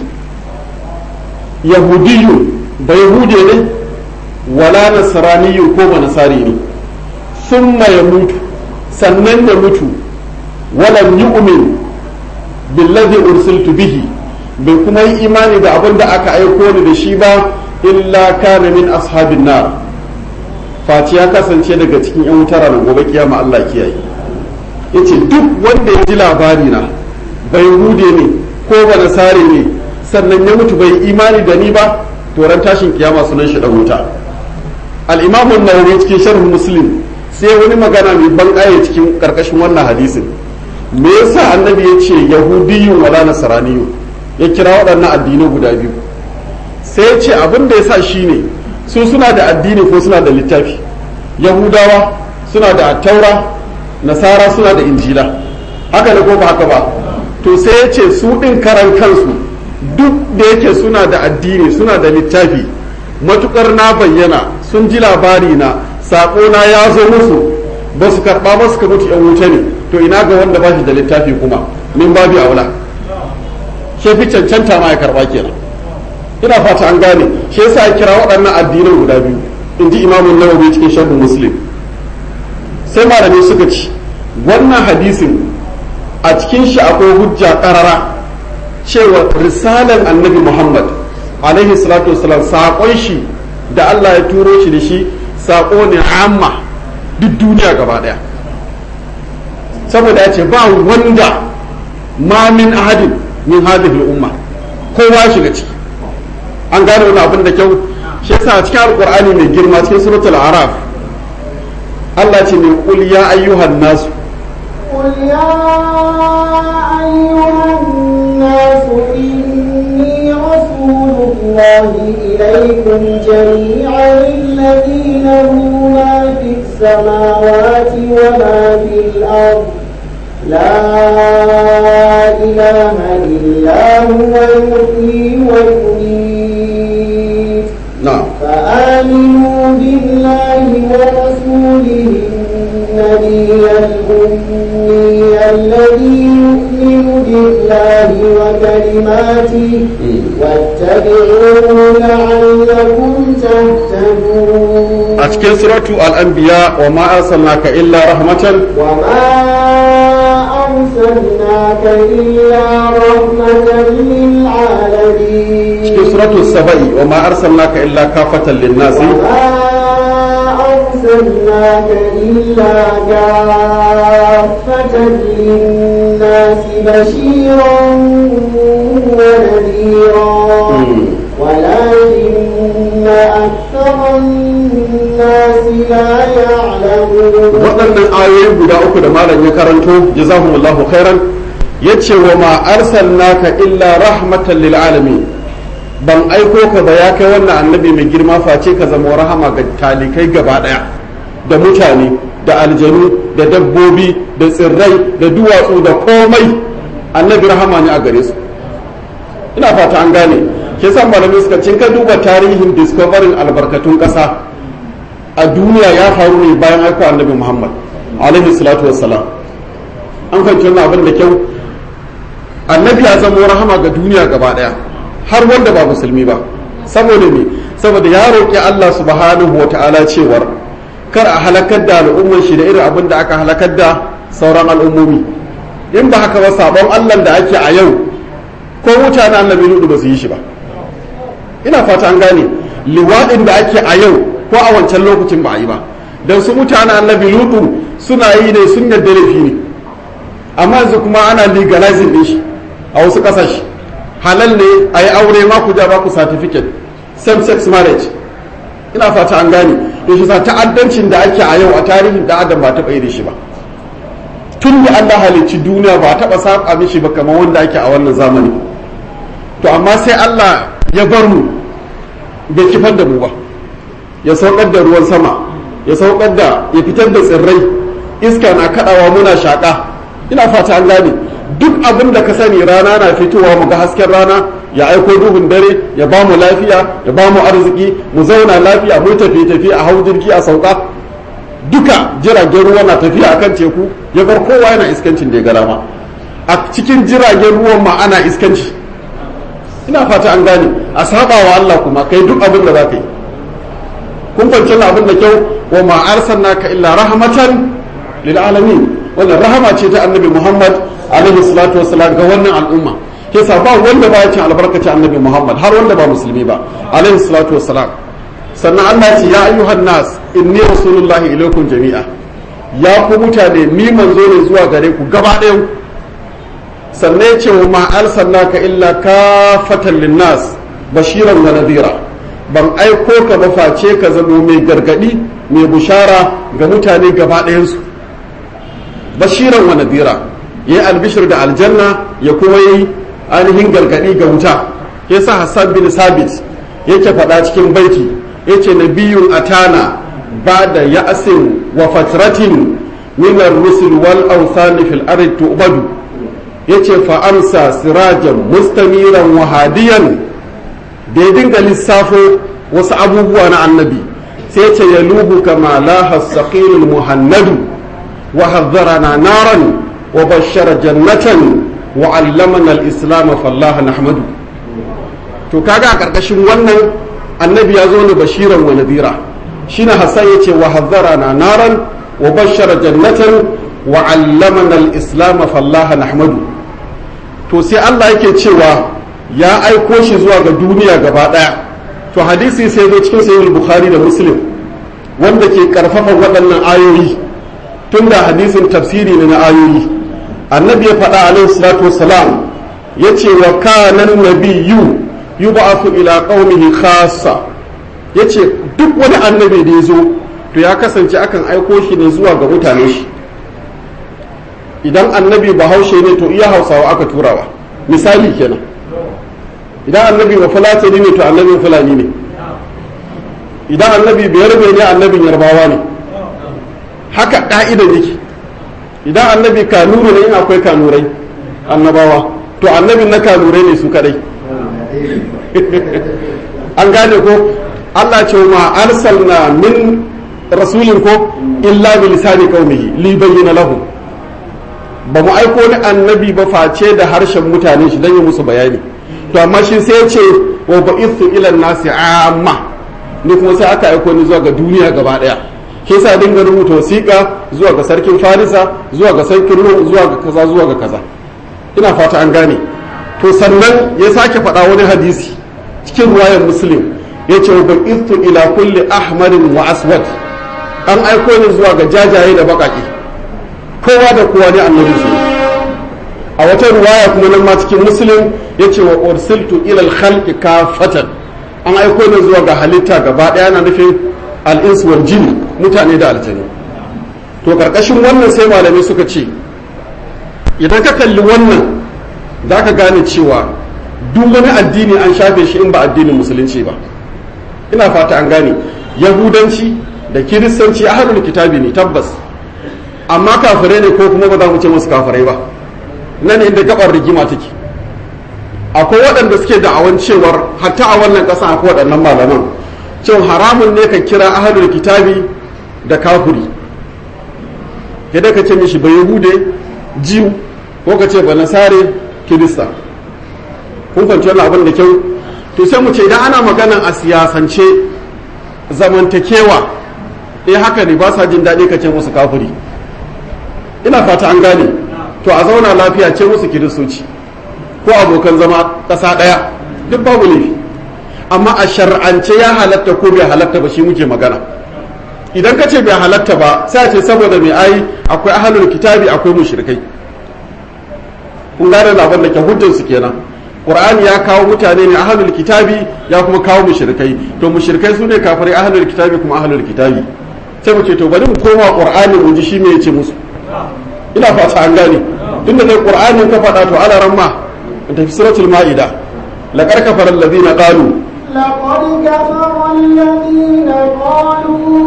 A: yahudiyu ba yahude ne wala nasraniyu ko ba nasari ne summa ya mutu sannan ya mutu walam yu'min billazi ursiltu bihi bai kuma yi imani da abin da aka aiko ni da shi ba illa kana min ashabin nar face ya kasance daga cikin yan wutar ranar gobe kiyama Allah kiyaye yace duk wanda ya ji labari na bai hude ne ko ba nasare ne sannan ya mutu bai imani da ni ba to ran tashin kiyama sunan shi da wuta al-imam an-nawawi cikin sharh muslim sai wani magana mai ban cikin karkashin wannan hadisin me yasa annabi ya ce yahudiyyun wala nasraniyyun ya kira waɗannan addinai guda biyu sai ya ce abin da ya sa shi ne su suna da addini ko suna da littafi yahudawa suna da taura nasara suna da injila haka da ko ba haka ba to sai ya ce su ɗin karan kansu duk da yake suna da addini suna da littafi matukar na bayyana sun ji labari na saƙona ya zo musu ba su karɓa ba suka mutu yan wuta ne to ina ga wanda ba shi da littafi kuma min babu aula shi fi cancanta ma ya karba kenan ina fata an gane shi yasa ya kira waɗannan addinan guda biyu in ji imamun nawawi cikin sharhin muslim sai malamai suka ci wannan hadisin a cikin shi akwai hujja karara cewa risalan annabi muhammad alaihi salatu wasalam saƙon shi da allah ya turo shi da shi saƙo ne amma duk duniya gaba ɗaya saboda ya ce ba wanda ma min ahadin min hadhihi al-umma kowa shiga ciki an gane wani abin da kyau shi yasa a cikin alqur'ani mai girma cikin suratul araf Allah ce mai qul ya ayyuhan nas
B: قل يا أيها الناس إني رسول الله إليكم جميعا الذي له ما في السماوات وما في الأرض لا إله إلا هو يحيي ويميت
A: نعم
B: فآمنوا بالله ورسوله النبي الأمي الذي يؤمن بالله وكلماته واتبعوا واتبعوا لعلكم تهتدون
A: a cikin suratu al-anbiya wa ma arsalnaka illa rahmatan
B: وما أرسلناك إلا رحمة للعالمين
A: cikin suratu saba'i wa ma arsalnaka illa kafatan lin-nasi
B: وما أرسلناك إلا كافة للناس بشيرا ونذيرا
A: مم.
B: ولكن أكثر الناس لا يعلمون
A: waɗannan ayoyi guda uku da malam ya karanto jazahumullahu khairan yace wa ma arsalnaka illa rahmatan lil alamin ban aiko ka ba ya kai wannan annabi mai girma face ka zama rahama ga talikai gaba daya da mutane da aljanu da dabbobi da tsirrai da duwatsu da komai annabi rahama ne a gare su ina fata an gane ke san malamai suka cin ka duba tarihin discovering albarkatun ƙasa a duniya ya faru ne bayan aiko annabi muhammad alaihi salatu wassalam an fahimci wannan abin da kyau annabi ya zama rahama ga duniya gaba daya har wanda ba musulmi ba saboda me saboda ya roƙi allah subhanahu wa ta'ala cewar kar a halakar da al'ummar shi da irin abin da aka halakar da sauran al'ummomi in ba haka ba sabon allah da ake a yau ko mutane annabi ludu ba su yi shi ba ina fata an gane liwaɗin da ake a yau ko a wancan lokacin ba a yi ba don su mutane annabi ludu suna yi ne sun yadda laifi ne amma yanzu kuma ana legalizing din shi a wasu ƙasashe halal ne a yi aure ma ku ja ba ku certificate same sex marriage ina fata an gane to shi sa ta'addancin da ake a yau a tarihin da adam ba taɓa yi da shi ba tun da Allah halicci duniya ba taɓa saba mishi ba kamar wanda ake a wannan zamani to amma sai Allah ya bar mu bai kifar da mu ba ya saukar da ruwan sama ya saukar da ya fitar da tsirrai iska na kaɗawa muna shaƙa ina fata an gane duk abin da ka sani rana na fitowa mu ga hasken rana ya aiko duhun dare ya ba mu lafiya ya ba mu arziki mu zauna lafiya mu tafi tafi a hau jirgi a sauka duka jiragen ruwa na tafiya akan teku ya bar kowa yana iskancin da ya gara ma a cikin jiragen ruwan ma ana iskanci ina fata an gane a saba wa Allah kuma kai duk abin da za ka yi kun fahimci abin da kyau wa ma arsalnaka illa rahmatan lil alamin wannan rahama ce ta annabi Muhammad alaihi salatu wassalam ga wannan al'umma ke sa ba wanda ba ya cin albarkacin annabi Muhammad har wanda ba musulmi ba alaihi salatu wassalam sannan Allah ce ya ayyuhan nas inni rasulullahi ilaikum jami'a ya ku mutane ni manzo ne zuwa gare ku gaba ɗayan sannan ya ce wa ma arsalnaka illa kafatan linnas bashiran wa nadira ban aiko ka ba face ka zamo mai gargadi mai bushara ga mutane gaba ɗayansu bashiran wa nadira yayi albishir da aljanna ya kuma yi ainihin gargadi ga wuta yasa Hassan bin Sabit yake faɗa cikin baiti yace nabiyun atana ba'da ya'sin wa fatratin min ar-rusul wal awsan fil ardi tu'badu yace fa amsa sirajan mustamiran wa hadiyan da ya dinga lissafo wasu abubuwa na annabi sai ce ya lubu kama laha saqilul muhannadu wa hazzarana naran wa bashara jannatan wa allamana al-islam fallaha nahmadu to kaga a karkashin wannan annabi ya zo ne bashiran wa nadira shine hassan yace wa hazzarana naran wa bashara jannatan wa allamana al-islam fallaha nahmadu to sai Allah yake cewa ya aiko shi zuwa ga duniya gaba daya to hadisi sai zo cikin sahih bukhari da muslim wanda ke karfafa waɗannan ayoyi tunda hadisin tafsiri ne na ayoyi annabi ya faɗa alaihi salatu wassalam yace wa kana nabiyyu yub'athu ila qaumihi khassa yace duk wani annabi da ya zo to ya kasance akan aiko shi ne zuwa ga mutane shi idan annabi bahaushe ne to iya hausawa aka turawa misali kenan idan annabi ba fulatani ne to annabin fulani ne idan annabi biyar ne annabin yarbawa ne haka ka'idan yake idan annabi kanuru ne in akwai kanurai annabawa to annabin na kanurai ne su kadai an gane ko Allah ce ma arsalna min rasulin ko illa bi lisani qaumihi li bayyana lahum ba mu aiko ni annabi ba face da harshen mutane shi dan yi musu bayani to amma shi sai ya ce wa ba'ithu ila nasi amma ni kuma sai aka aiko ni zuwa ga duniya gaba daya ke sa dinga rubuta wasiƙa zuwa ga sarkin farisa zuwa ga sarkin rum zuwa ga kaza zuwa ga kaza ina fata an gane to sannan ya sake faɗa wani hadisi cikin ruwayar muslim ya ce wa ba'ithu ila kulli ahmarin wa aswad an aiko ni zuwa ga jajaye da baƙaƙe kowa da kowa ne annabi su a wata ruwaya kuma nan ma cikin muslim ya ce wa ursiltu ilal khalqi kafatan an aiko ni zuwa ga halitta gaba ɗaya na nufin al'ins wal jini mutane da aljanu to karkashin wannan sai malamai suka ce idan ka kalli wannan za ka gane cewa duk wani addini an shafe shi in ba addinin musulunci ba ina fata an gane yahudanci da kiristanci ahlul kitabi ne tabbas amma kafirai ne ko kuma ba za mu ce musu kafirai ba nan inda gabar rigima take akwai waɗanda suke da'awan cewar hatta a wannan ƙasa akwai waɗannan malaman cewa haramun ne ka kira ahlul kitabi da kafiri kada ka ce mishi ba yahude jiw ko ka ce ba nasare kirista kun fahimci wannan abin da kyau to sai mu ce idan ana maganan a siyasance zamantakewa eh haka ne ba sa jin daɗi ka ce musu kafiri ina fata an gane to a zauna lafiya ce musu kiristoci ko abokan zama ƙasa ɗaya duk babu laifi amma a shar'ance ya halatta ko bai halatta ba shi muke magana idan ka ce bai halatta ba sai a ce saboda mai ai akwai ahlul kitabi akwai mushrikai kun gane labar da ke hujjar su kenan qur'ani ya kawo mutane ne ahlul kitabi ya kuma kawo mushrikai to mushrikai su ne kafirai ahlul kitabi kuma ahlul kitabi sai mu ce to bari mu koma qur'ani mu ji shi me yace musu ina fata an gane tunda dai qur'anin ka faɗa to ala ramma tafi suratul ma'ida laqad kafara alladhina qalu
B: لقد كفر الذين قالوا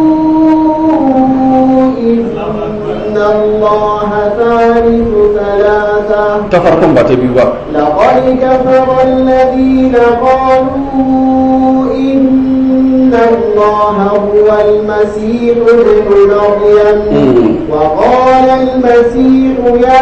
B: إن الله ثالث ثلاثة
A: ta farkon ba ta biyu ba
B: لقد كفر الذين قالوا إن الله هو المسيح ابن مريم
A: مم.
B: وقال المسيح يا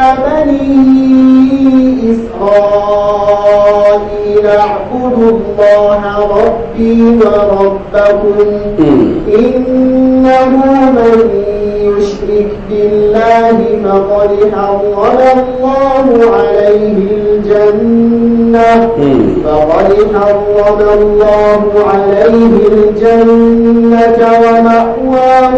B: بني إسرائيل اعبدوا الله ربي وربكم
A: مم.
B: إنه من يشرك بالله فقد حرم الله عليه الجنة
A: مم.
B: فقد حرم الله عليه الجنة ومأواه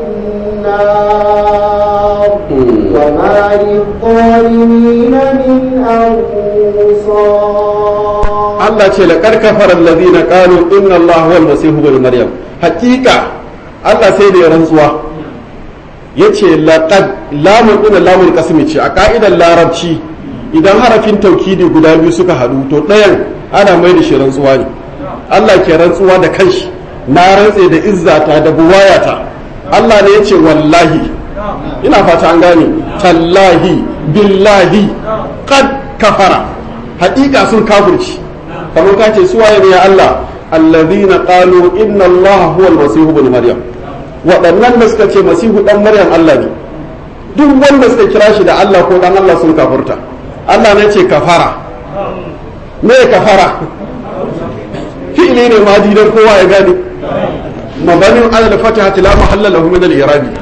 B: النار
A: مم.
B: وما للظالمين من أنصار
A: Allah ce laqad kafara alladhina qalu inna Allah huwa al-masih ibn maryam haqiqa Allah sai da ya rantsuwa yace laqad lamun din lamun qasmi ce a ka'idar larabci idan harafin taukidi guda biyu suka hadu to ɗayan ana mai da shi rantsuwa ne Allah ke rantsuwa da kanshi na rantse da izzata da buwayata Allah ne yace wallahi ina fata an gane tallahi billahi qad kafara haƙiƙa sun kafirci kamar ka ce suwaye ne ya Allah allazina qalu inna Allah huwa al-masih ibn maryam waɗannan da suka ce masihu dan maryam Allah ne duk wanda suka kira shi da Allah ko dan Allah sun kafurta Allah ne ce kafara me kafara fi'ili ne ma dan kowa ya gane mabanin ala al-fatihati la mahalla lahu min al-i'rabi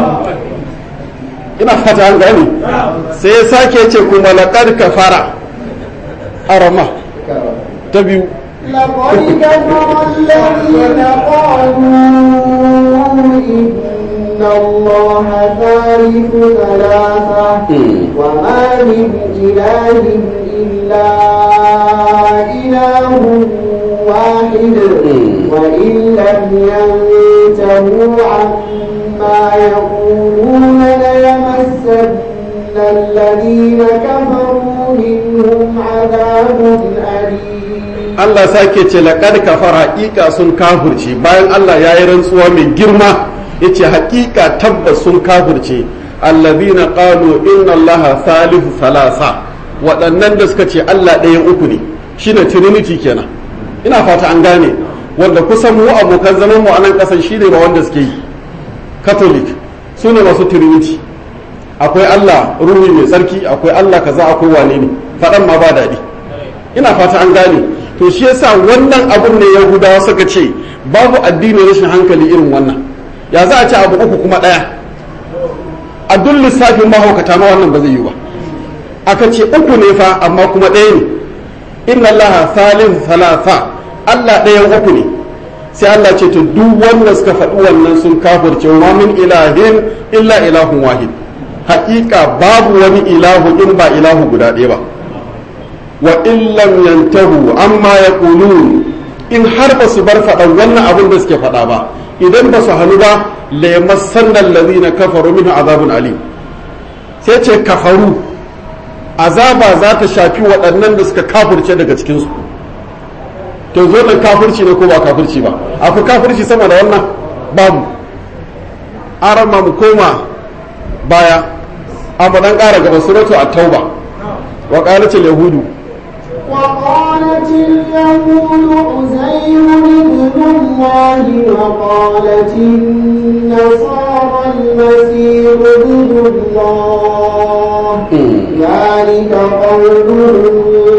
A: ina fata an gane sai ya sake ce kuma laqad kafara arama ta biyu
B: لقد كفر الذين قالوا إن الله ثالث ثلاثة
A: مم.
B: وما من إله إلا إله واحد
A: مم.
B: وإن لم ينتهوا عما يقولون ليمسن الذين كفروا منهم عذاب أليم
A: Allah sake ce laƙad kafara haƙiƙa sun kafurce bayan Allah ya yi rantsuwa mai girma ya ce haƙiƙa tabbas sun kafurce allazina qalu inna Allah salihu salasa waɗannan da suka ce Allah ɗayan uku ne shine trinity kenan ina fata an gane wanda kusan mu abokan zaman mu a nan ƙasan shine ba wanda suke yi catholic su ne masu trinity akwai Allah ruhi mai tsarki akwai Allah kaza akwai wane ne faɗan ma ba daɗi ina fata an gane to shi yasa wannan abun ne yahudawa suka ce babu addini rashin hankali irin wannan ya za a ce abu uku kuma ɗaya a duk lissafin mahaukata ma wannan ba zai yi ba aka ce uku ne fa amma kuma ɗaya ne inna allaha salin salasa allah ɗayan uku ne sai allah ce to duk wanda suka faɗi wannan sun kafirce wa min ilahin illa ilahun wahid haƙiƙa babu wani ilahu in ba ilahu guda ɗaya ba wa illam yantahu amma yaqulun in har ba su bar faɗan wannan abin da suke faɗa ba idan ba su hannu ba la yamassanna allazina kafaru minhu azabun alim sai ce kafaru azaba za ta shafi waɗannan da suka kafirce daga cikin su to zo nan kafirci ne ko ba kafirci ba akwai kafirci sama da wannan babu arama mu koma baya amma dan ƙara gaba suratu at-tauba wa qalat al-yahudu
B: وقالت اليهود عزير ابن الله وقالت النصارى المسيح ابن الله ذلك قولهم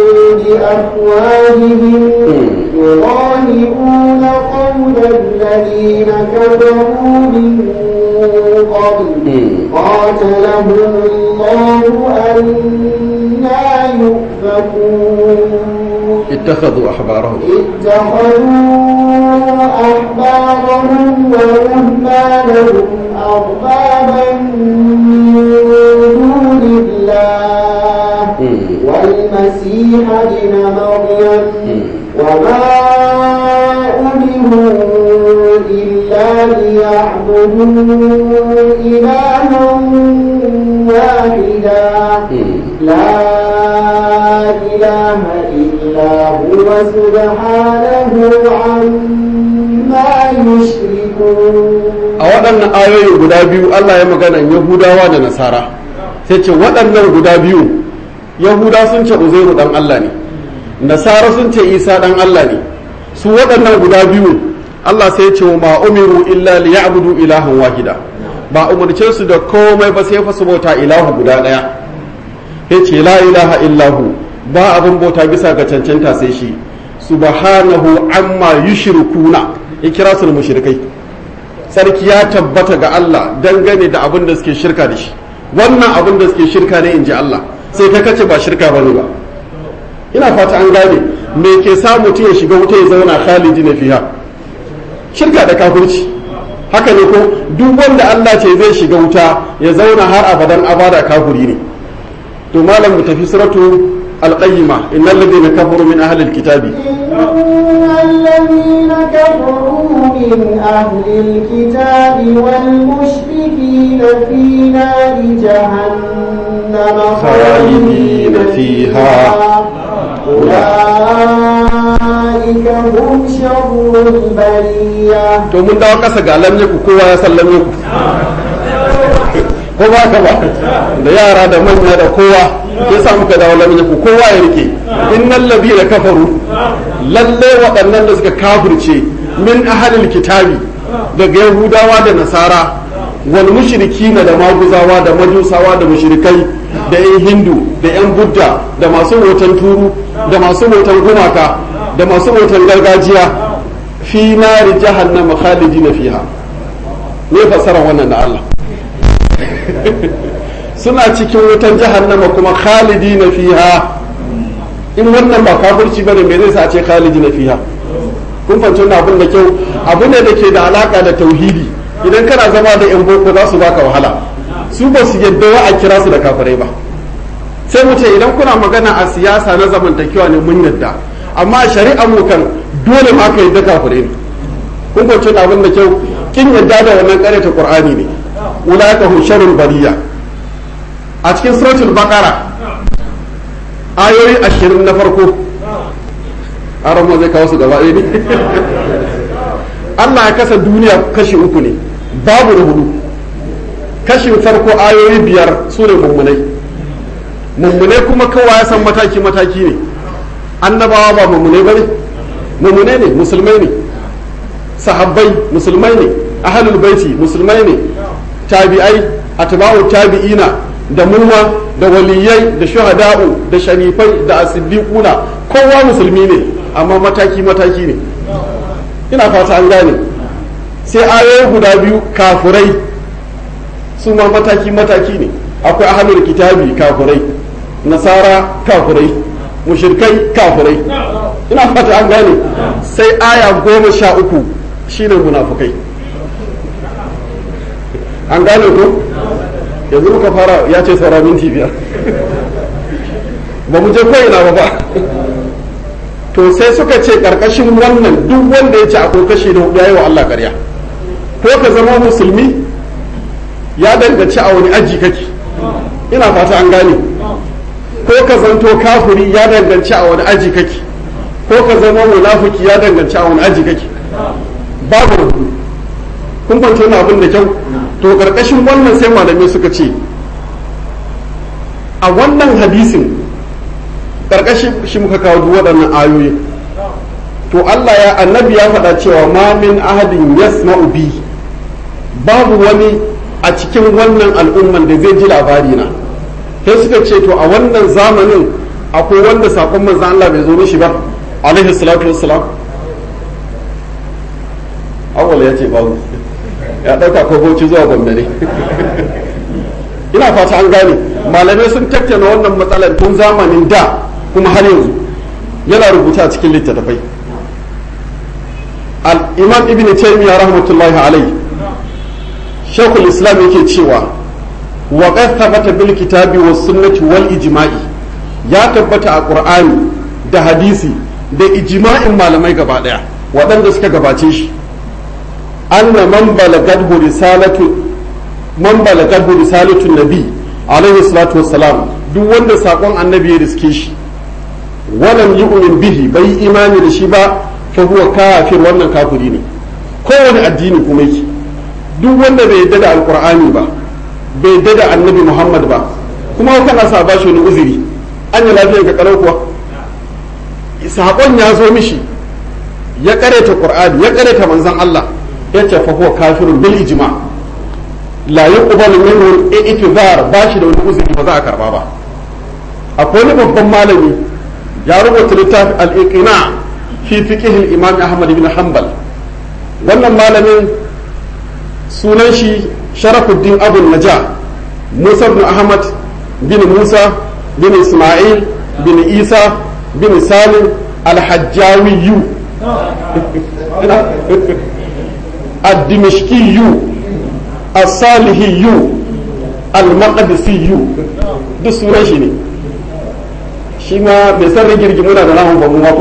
B: بأفواههم يضاهئون قول الذين كفروا من قبل قاتلهم الله أنا يؤفكون
A: اتخذوا أحبارهم
B: اتخذوا أحبارهم ورهبانهم أربابا من دون الله والمسيح ابن مريم وما أمروا إلا ليعبدوا إلها واحدا لا إله إلا هو سبحانه عما يشركون
A: a waɗannan ayoyi guda biyu Allah ya magana Yahudawa da Nasara sai ce waɗannan guda biyu Yahuda sun ce Uzairu dan Allah ne Nasara sun ce Isa dan Allah ne su waɗannan guda biyu Allah sai ce ma umiru illa liya'budu ilahan wahida ba umarce su da komai ba sai fa su bauta ilahu guda ɗaya ya ce la ilaha illahu ba abin bauta bisa ga cancanta sai shi subhanahu amma yushrikuna ya kira su da mushrikai sarki ya tabbata ga Allah dangane da abin da suke shirka da shi wannan abin da suke shirka ne in ji Allah sai ta kace ba shirka bane ba ina fata an gane me ke sa mutum ya shiga wuta ya zauna khalidi na fiha shirka da kafirci haka ne ko duk wanda Allah ce zai shiga wuta ya zauna har abadan abada kafiri ne to malam mu tafi suratu al-qayyima innal ladina kafaru min ahli al-kitabi
B: إن الذين كفروا من أهل الكتاب والمشركين في نار جهنم
A: خالدين فيها.
B: أولئك هم شر البرية
A: to mun dawo kasa ga lamye ku kowa ya san lamye ku ko ba ka ba da yara da manya da kowa ya sa muka dawo lamye ku kowa ya rike innal ladina kafaru lalle waɗannan da suka kafirce min ahlil kitabi daga yahudawa da nasara wal mushrikina da maguzawa da majusawa da mushrikai da yan hindu da yan budda da masu hoton turu da masu hoton gumaka da masu hoton gargajiya fi nari jahannama khalidina fiha ne fasara wannan da Allah suna cikin wutan jahannama kuma khalidina fiha in wannan ba kafirci bane me zai sa a ce khalidina fiha kun fahimci wannan abin da kyau abu ne da ke da alaka da tauhidi idan kana zama da yan boko za su baka wahala su ba su yadda wa a kira su da kafirai ba sai mu ce idan kuna magana a siyasa na zamantakewa ne mun yadda amma a shari'a mu kan dole ma ka yadda kafirai ne kun fahimci wannan abin da kyau kin yadda da wannan ta qur'ani ne ulaika hum sharrul bariya a cikin suratul baqara ayoyi ashirin na farko aron zai kawo su gaba ɗaya ne Allah ya kasa duniya kashi uku ne babu da hudu kashin farko ayoyi biyar su ne mummunai mummunai kuma kowa ya san mataki mataki ne annabawa ba mummunai ba ne mummunai ne musulmai ne sahabbai musulmai ne ahlul baiti musulmai ne tabi'ai atba'u tabi'ina da mumma da waliyai da shuhada'u da sharifai da asiddiquna kowa musulmi ne amma mataki mataki ne ina fata an gane sai ayoyi guda biyu kafurai su ma mataki mataki ne akwai ahlul kitabi kafurai nasara kafurai mushirkai kafurai ina fata an gane sai aya goma sha uku shine munafukai an gane ko yanzu muka fara ya ce saura minti biyar ba mu je ko'ina ba ba to sai suka ce karkashin wannan duk wanda ya ce akwai kashi na hudu ya yi wa Allah karya ko ka zama musulmi ya danganci a wani aji kake ina fata an gane ko ka zanto kafuri ya danganci a wani aji kake ko ka zama munafiki ya danganci a wani aji kake babu rubu kun fahimci wani abin da kyau to karkashin wannan sai malamai suka ce a wannan hadisin karkashin shi muka kawo duk waɗannan ayoyi to Allah ya annabi ya faɗa cewa ma min ahadin yasma'u bi babu wani a cikin wannan al'umman da zai ji labari na sai suka ce to a wannan zamanin akwai wanda sakon manzan Allah bai zo mishi ba alaihi salatu wassalam awwal ya ce babu ya dauka ko bauchi zuwa gombe ne ina fata an gane malamai sun tattauna wannan matsalar tun zamanin da kuma har yanzu yana rubuta a cikin littattafai al-imam ibn taymiyyah rahmatullahi alaihi shekul islam yake cewa wa qad thabata bil kitabi was sunnati wal ijma'i ya tabbata a qur'ani da hadisi da ijma'in malamai gaba daya waɗanda suka gabace shi anna man balagadhu risalatu man balagadhu risalatu nabi alaihi salatu wassalam duk wanda sakon annabi ya riske shi walam yu'min bihi bai imani da shi ba fa huwa kafir wannan kafiri ne kowane addini kuma yake duk wanda bai yadda da alqur'ani ba bai yadda da annabi muhammad ba kuma kana sa ba shi wani uzuri an yi lafiyar ka kalau kuwa sakon ya zo mishi ya kareta qur'ani ya kareta manzon Allah ya ce fa huwa kafirun bil ijma la yuqbalu minhu i'tizar ba shi da wani uzuri ba za a karba ba akwai wani babban malami ya rubuta littafi al-iqna fi fiqh al-imam Ahmad ibn Hanbal wannan malamin sunan shi Sharafuddin Abu Naja Musa ibn Ahmad bin Musa bin Ismail bin Isa bin Salim al-Hajjawi الدمشقي الصالحي المقدسي duk sunan shi ne shi ma bai san rigirgi muna da namun ba mu ko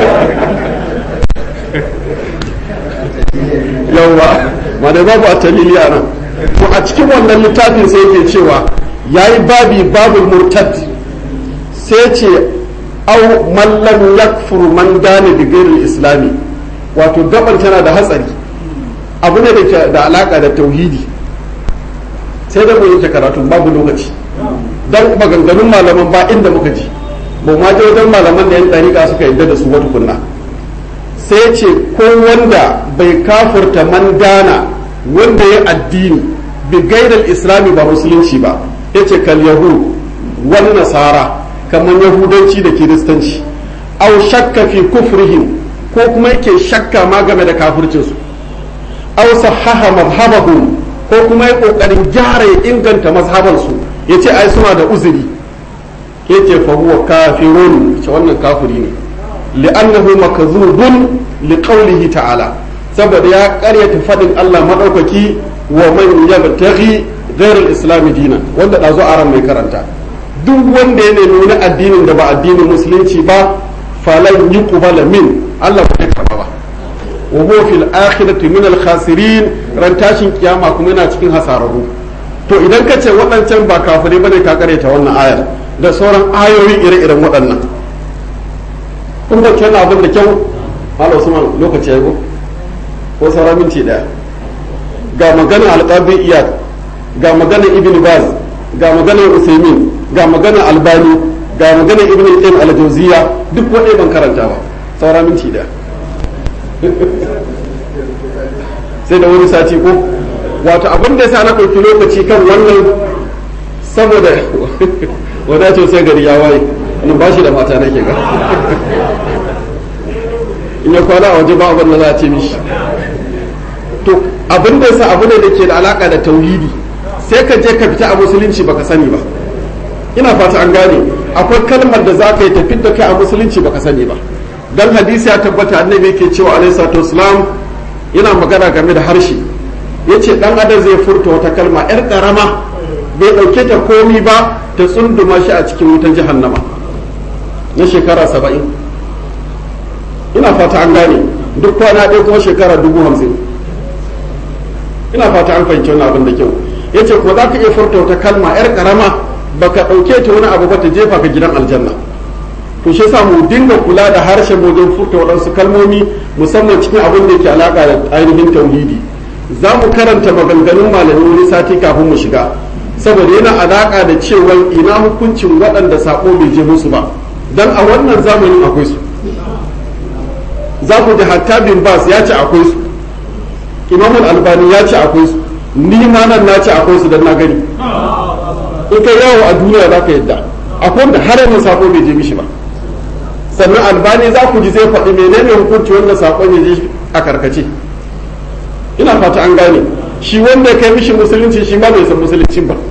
A: yawwa ma da babu a talili a nan to a cikin wannan littafin sai yake cewa yayi babi babul murtad sai ce au mallam yakfur man gane bi ghairil islami wato gaban tana da hatsari abu ne da ke da alaka da tauhidi sai da mu yanke karatu babu lokaci dan maganganun malaman ba inda muka ji ba ma je wajen malaman da yan dariƙa suka yadda da su wata kunna sai ce ko wanda bai kafurta man gana wanda ya addini bi gaidal islami ba musulunci ba yace kal yahud wani nasara kamar yahudanci da kiristanci au shakka fi kufrihim ko kuma yake shakka ma game da kafircinsu aw sahaha mazhabahum ko kuma ya kokarin gyara ya inganta mazhabansu yace ai suna da uzuri yace fa huwa kafirun ce wannan kafiri ne li'annahu makzubun liqawlihi ta'ala saboda ya karyata fadin Allah madaukaki wa man yabtaghi ghayr al-islam dinan wanda dazo aran mai karanta duk wanda ya nemi wani addinin da ba addinin musulunci ba falan yuqbala min Allah ba zai karba ba wa huwa fil akhirati min al khasirin ran tashin kiyama kuma yana cikin hasararru to idan ka ce waɗancan ba kafirai bane ka kareta wannan ayar da sauran ayoyi ire-iren waɗannan kun ba kenan abin da kyau Allah Usman lokaci ya go ko sauran minti daya ga maganar alqabi iyad ga maganar ibn baz ga maganar usaimin ga maganar albani ga maganar ibn qayyim al-jawziya duk wanda ban karanta ba saura minti daya sai da wani sati ko wato abin da yasa na ɗauki lokaci kan wannan saboda wadace sai gari ya waye nan ba shi da mata nake ga in ya kwana a waje ba abin da za a ce mishi to abin da yasa abu ne da ke da alaka da tauhidi sai ka je ka fita a musulunci baka sani ba ina fata an gane akwai kalmar da za ka yi tafi da kai a musulunci baka sani ba dan hadisi ya tabbata annabi yake cewa alaihi salatu wasalam yana magana game da harshe yace dan adam zai furta wata kalma yar karama bai dauke ta komi ba ta tsunduma shi a cikin wutan jahannama na shekara saba'in ina fata an gane duk kwana ɗaya kuma shekara dubu hamsin ina fata an fahimci wani abin da kyau ya ce ko za ka iya furta wata kalma yar karama baka ɗauke ta wani abu ba ta jefa ka gidan aljanna to shi yasa mu dinga kula da harshen mu don furta waɗansu kalmomi musamman cikin abin da ke alaƙa da ainihin tauhidi za mu karanta maganganun malamin wani sati kafin mu shiga saboda yana alaƙa da cewa ina hukuncin waɗanda saƙo bai je musu ba dan a wannan zamanin akwai su za ku ji hatta bin bas ya ce akwai su imamul albani ya ce akwai su ni ma nan na ce akwai su dan na gani in kai yawo a duniya za ka yadda akwai wanda har yanzu sako bai je mishi ba sannan albani za ku ji zai faɗi menene hukunci wanda sakon ya je a karkace ina fata an gane shi wanda ya kai mishi musulunci shi ma bai san musuluncin ba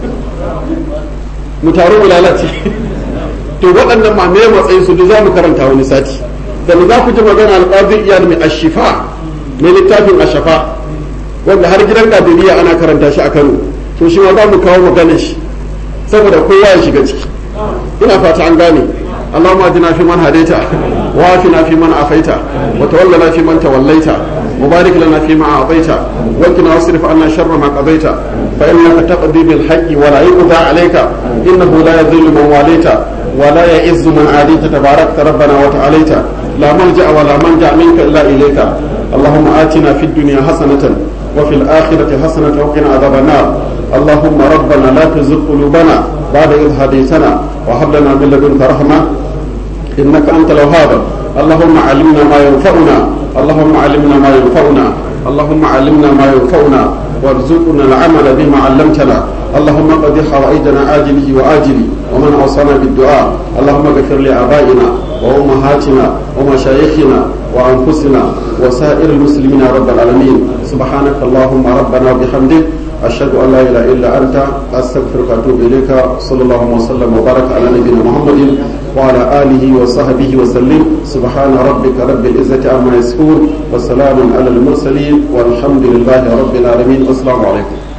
A: mu taru mu lalace to waɗannan ma me matsayin su duk za mu karanta wani sati sannan za ku ji magana alƙadir iyal mai ashifa mai littafin ashafa wanda har gidan kadiriya ana karanta shi a kano to shi ma za mu kawo maganar shi saboda kowa ya shiga ciki ina fata an gane اللهم اهدنا فيمن هديت وعافنا فيمن عافيت وتولنا فيمن توليت وبارك لنا فيما اعطيت وقنا واصرف عنا شر ما قضيت فانك تقضي بالحق ولا يقضى عليك انه لا يذل من واليت ولا يعز من عاديت تباركت ربنا وتعاليت لا ملجا ولا منجا منك الا اليك اللهم اتنا في الدنيا حسنه وفي الاخره حسنه وقنا عذاب النار اللهم ربنا لا تزغ قلوبنا بعد إذ هديتنا وهب لنا من لدنك رحمة إنك أنت الوهاب اللهم علمنا ما ينفعنا اللهم علمنا ما ينفعنا اللهم علمنا ما ينفعنا وارزقنا العمل بما علمتنا اللهم قد حوائجنا آجله وآجله ومن أوصانا بالدعاء اللهم اغفر لآبائنا وأمهاتنا ومشايخنا وأنفسنا وسائر المسلمين يا رب العالمين سبحانك اللهم ربنا وبحمدك أشهد أن لا إله إلا أنت أستغفرك وأتوب إليك صلى الله وسلم وبارك على نبينا محمد وعلى آله وصحبه وسلم سبحان ربك رب العزة عما يصفون وسلام على المرسلين والحمد لله رب العالمين والسلام عليكم